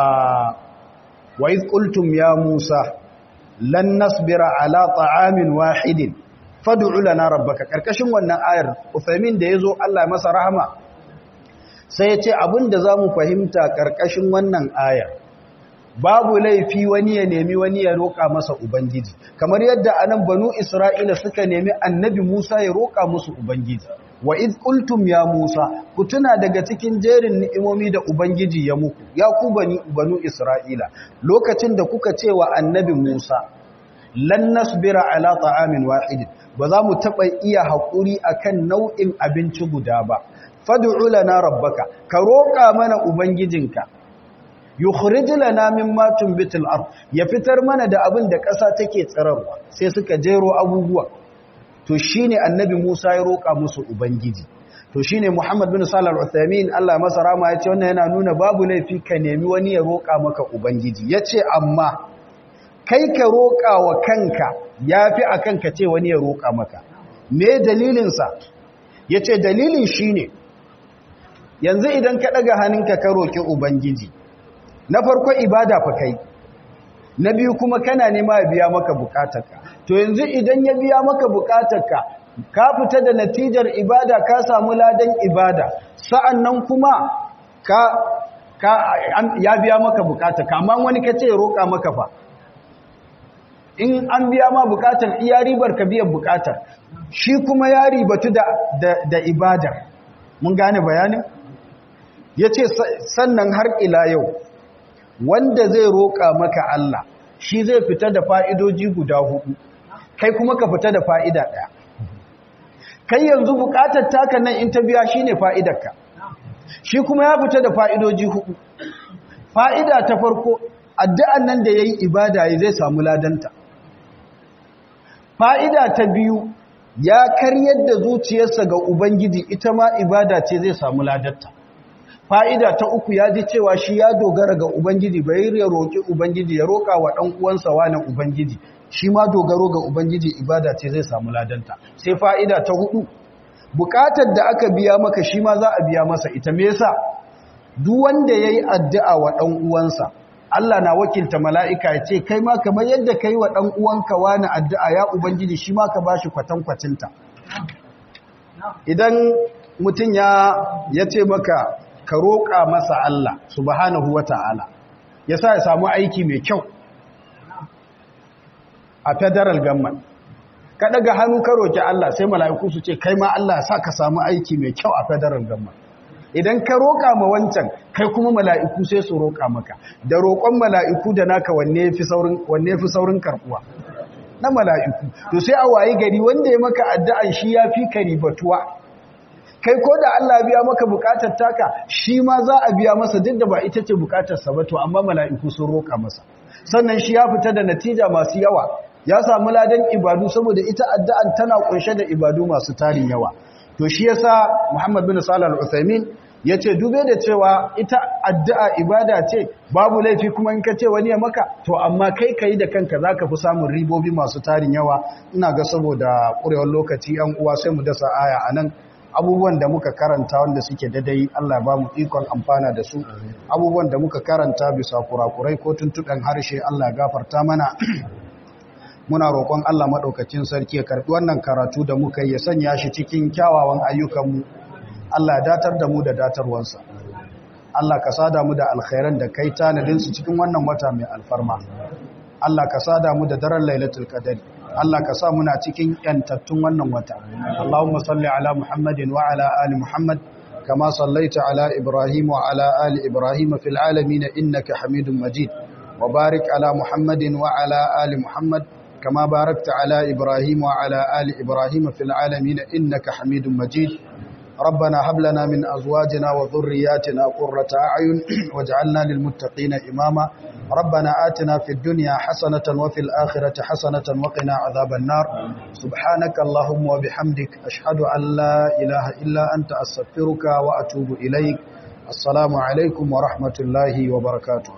wa iz qultum ya Musa lan nasbira ala ta'amin wahidin fad'u lana rabbaka karkashin wannan ayar Uthaymeen da yazo Allah ya masa rahama sai ya ce abinda zamu fahimta karkashin wannan ayar babu laifi wani ya nemi wani ya roƙa masa ubangiji kamar yadda anan banu isra'ila suka nemi annabi musa ya roƙa musu ubangiji wa iz qultum ya musa ku tuna daga cikin jerin ni'imomi da ubangiji ya muku ya ku bani banu isra'ila lokacin da kuka ce wa annabi musa lan nasbira ala ta'amin wahid ba za mu taba iya hakuri akan nau'in abinci guda ba fad'u lana rabbaka ka roƙa mana ubangijinka yukhrij lana mimma tunbitul ard ya fitar mana da abin da ƙasa take tsirarwa sai suka jero abubuwa to shine annabi Musa ya roƙa musu ubangiji to shine Muhammad bin Salih al-Uthaymeen Allah masa rama yace wannan yana nuna babu laifi ka nemi wani ya roƙa maka ubangiji yace amma kai ka roƙa wa kanka yafi akan ka ce wani ya roƙa maka me dalilin sa yace dalilin shine yanzu idan ka daga hannunka ka roƙi ubangiji na farko ibada fa kai na biyu kuma kana nema ya biya maka bukatarka to yanzu idan ya biya maka bukatarka ka fita da natijar ibada ka samu ladan ibada sa'annan kuma ka ka ya biya maka bukatarka amma wani kace ya roka maka fa in an biya ma bukatar iya ribar ka biyan bukatar shi kuma ya ribatu da da, da ibadar mun gane bayanin yace sannan har ila yau wanda zai roƙa maka Allah shi zai fita da fa'idoji guda hudu kai kuma ka fita da fa'ida ɗaya kai yanzu buƙatar taka nan in ta biya shi ne fa'idarka shi kuma ya fita da fa'idoji hudu fa'ida ta farko addu'an nan da ya yi ibada ya zai samu ladanta fa'ida ta biyu ya karyar da zuciyarsa ga ubangiji ita ma ibada ce zai samu ladanta fa'ida ta uku ya ji cewa shi ya dogara ga Ubangiji bai ya roƙi Ubangiji ya roƙa wa ɗan uwansa wani Ubangiji shi ma dogaro ga Ubangiji ibada ce zai samu ladanta sai fa'ida ta hudu buƙatar da aka biya maka shi ma za a biya masa ita me yasa duk wanda ya yi addu'a wa ɗan uwansa Allah na wakilta mala'ika ya ce kai ma kamar yadda ka yi wa ɗan uwanka wani addu'a ya Ubangiji shi ma ka ba shi kwatankwacinta idan mutum ya ce maka ka roƙa masa Allah subhanahu wa ta'ala ya sa ya samu aiki mai kyau a federal government ka daga hannu ka roƙi Allah sai mala'iku su ce kai ma Allah ya sa ka samu aiki mai kyau a federal government idan ka roƙa ma wancan kai kuma mala'iku sai su roƙa maka da roƙon mala'iku da naka wanne fi saurin karɓuwa na mala'iku to sai a wayi gari wanda ya maka addu'an shi ya fi ka ribatuwa kai ko da Allah biya maka bukatar taka shi ma za a biya masa duk da ba ita ce bukatarsa ba to amma mala'iku sun roƙa masa sannan shi ya fita da natija masu yawa ya samu ladan ibadu saboda ita addu'an tana kunshe da ibadu masu tarin yawa to shi yasa Muhammad bin Salih al-Uthaymeen yace dube da cewa ita addu'a ibada ce babu laifi kuma in ka ce wani ya maka to amma kai kai da kanka zaka fi samun ribobi masu tarin yawa ina ga saboda ƙurewar lokaci yan uwa sai mu dasa aya anan abubuwan da muka karanta wanda suke dadai Allah ba mu ikon amfana da su abubuwan da muka karanta bisa kurakurai ko tuntuɗan harshe Allah gafarta mana muna roƙon Allah maɗaukacin sarki ya karɓi wannan karatu da muka yi ya sanya shi cikin kyawawan ayyukanmu Allah ya datar da mu da datarwansa Allah ka sada mu da alkhairan da kai tanadinsu cikin wannan wata mai alfarma Allah ka sada mu da daren lailatul qadr Allah ka sa muna cikin yantattun wannan wata Allahumma salli ala Muhammadin wa ala ali Muhammad kama sallaita ala Ibrahim wa ala ali Ibrahim fil alamin innaka Hamidum Majid wa barik ala Muhammadin wa ala ali Muhammad kama barakta ala Ibrahim wa ala ali Ibrahim fil alamin innaka Hamidum Majid ربنا هب لنا من أزواجنا وذرياتنا قرة أعين واجعلنا للمتقين إماما ربنا آتنا في الدنيا حسنة وفي الآخرة حسنة وقنا عذاب النار سبحانك اللهم وبحمدك أشهد أن لا إله إلا أنت أستغفرك وأتوب إليك السلام عليكم ورحمة الله وبركاته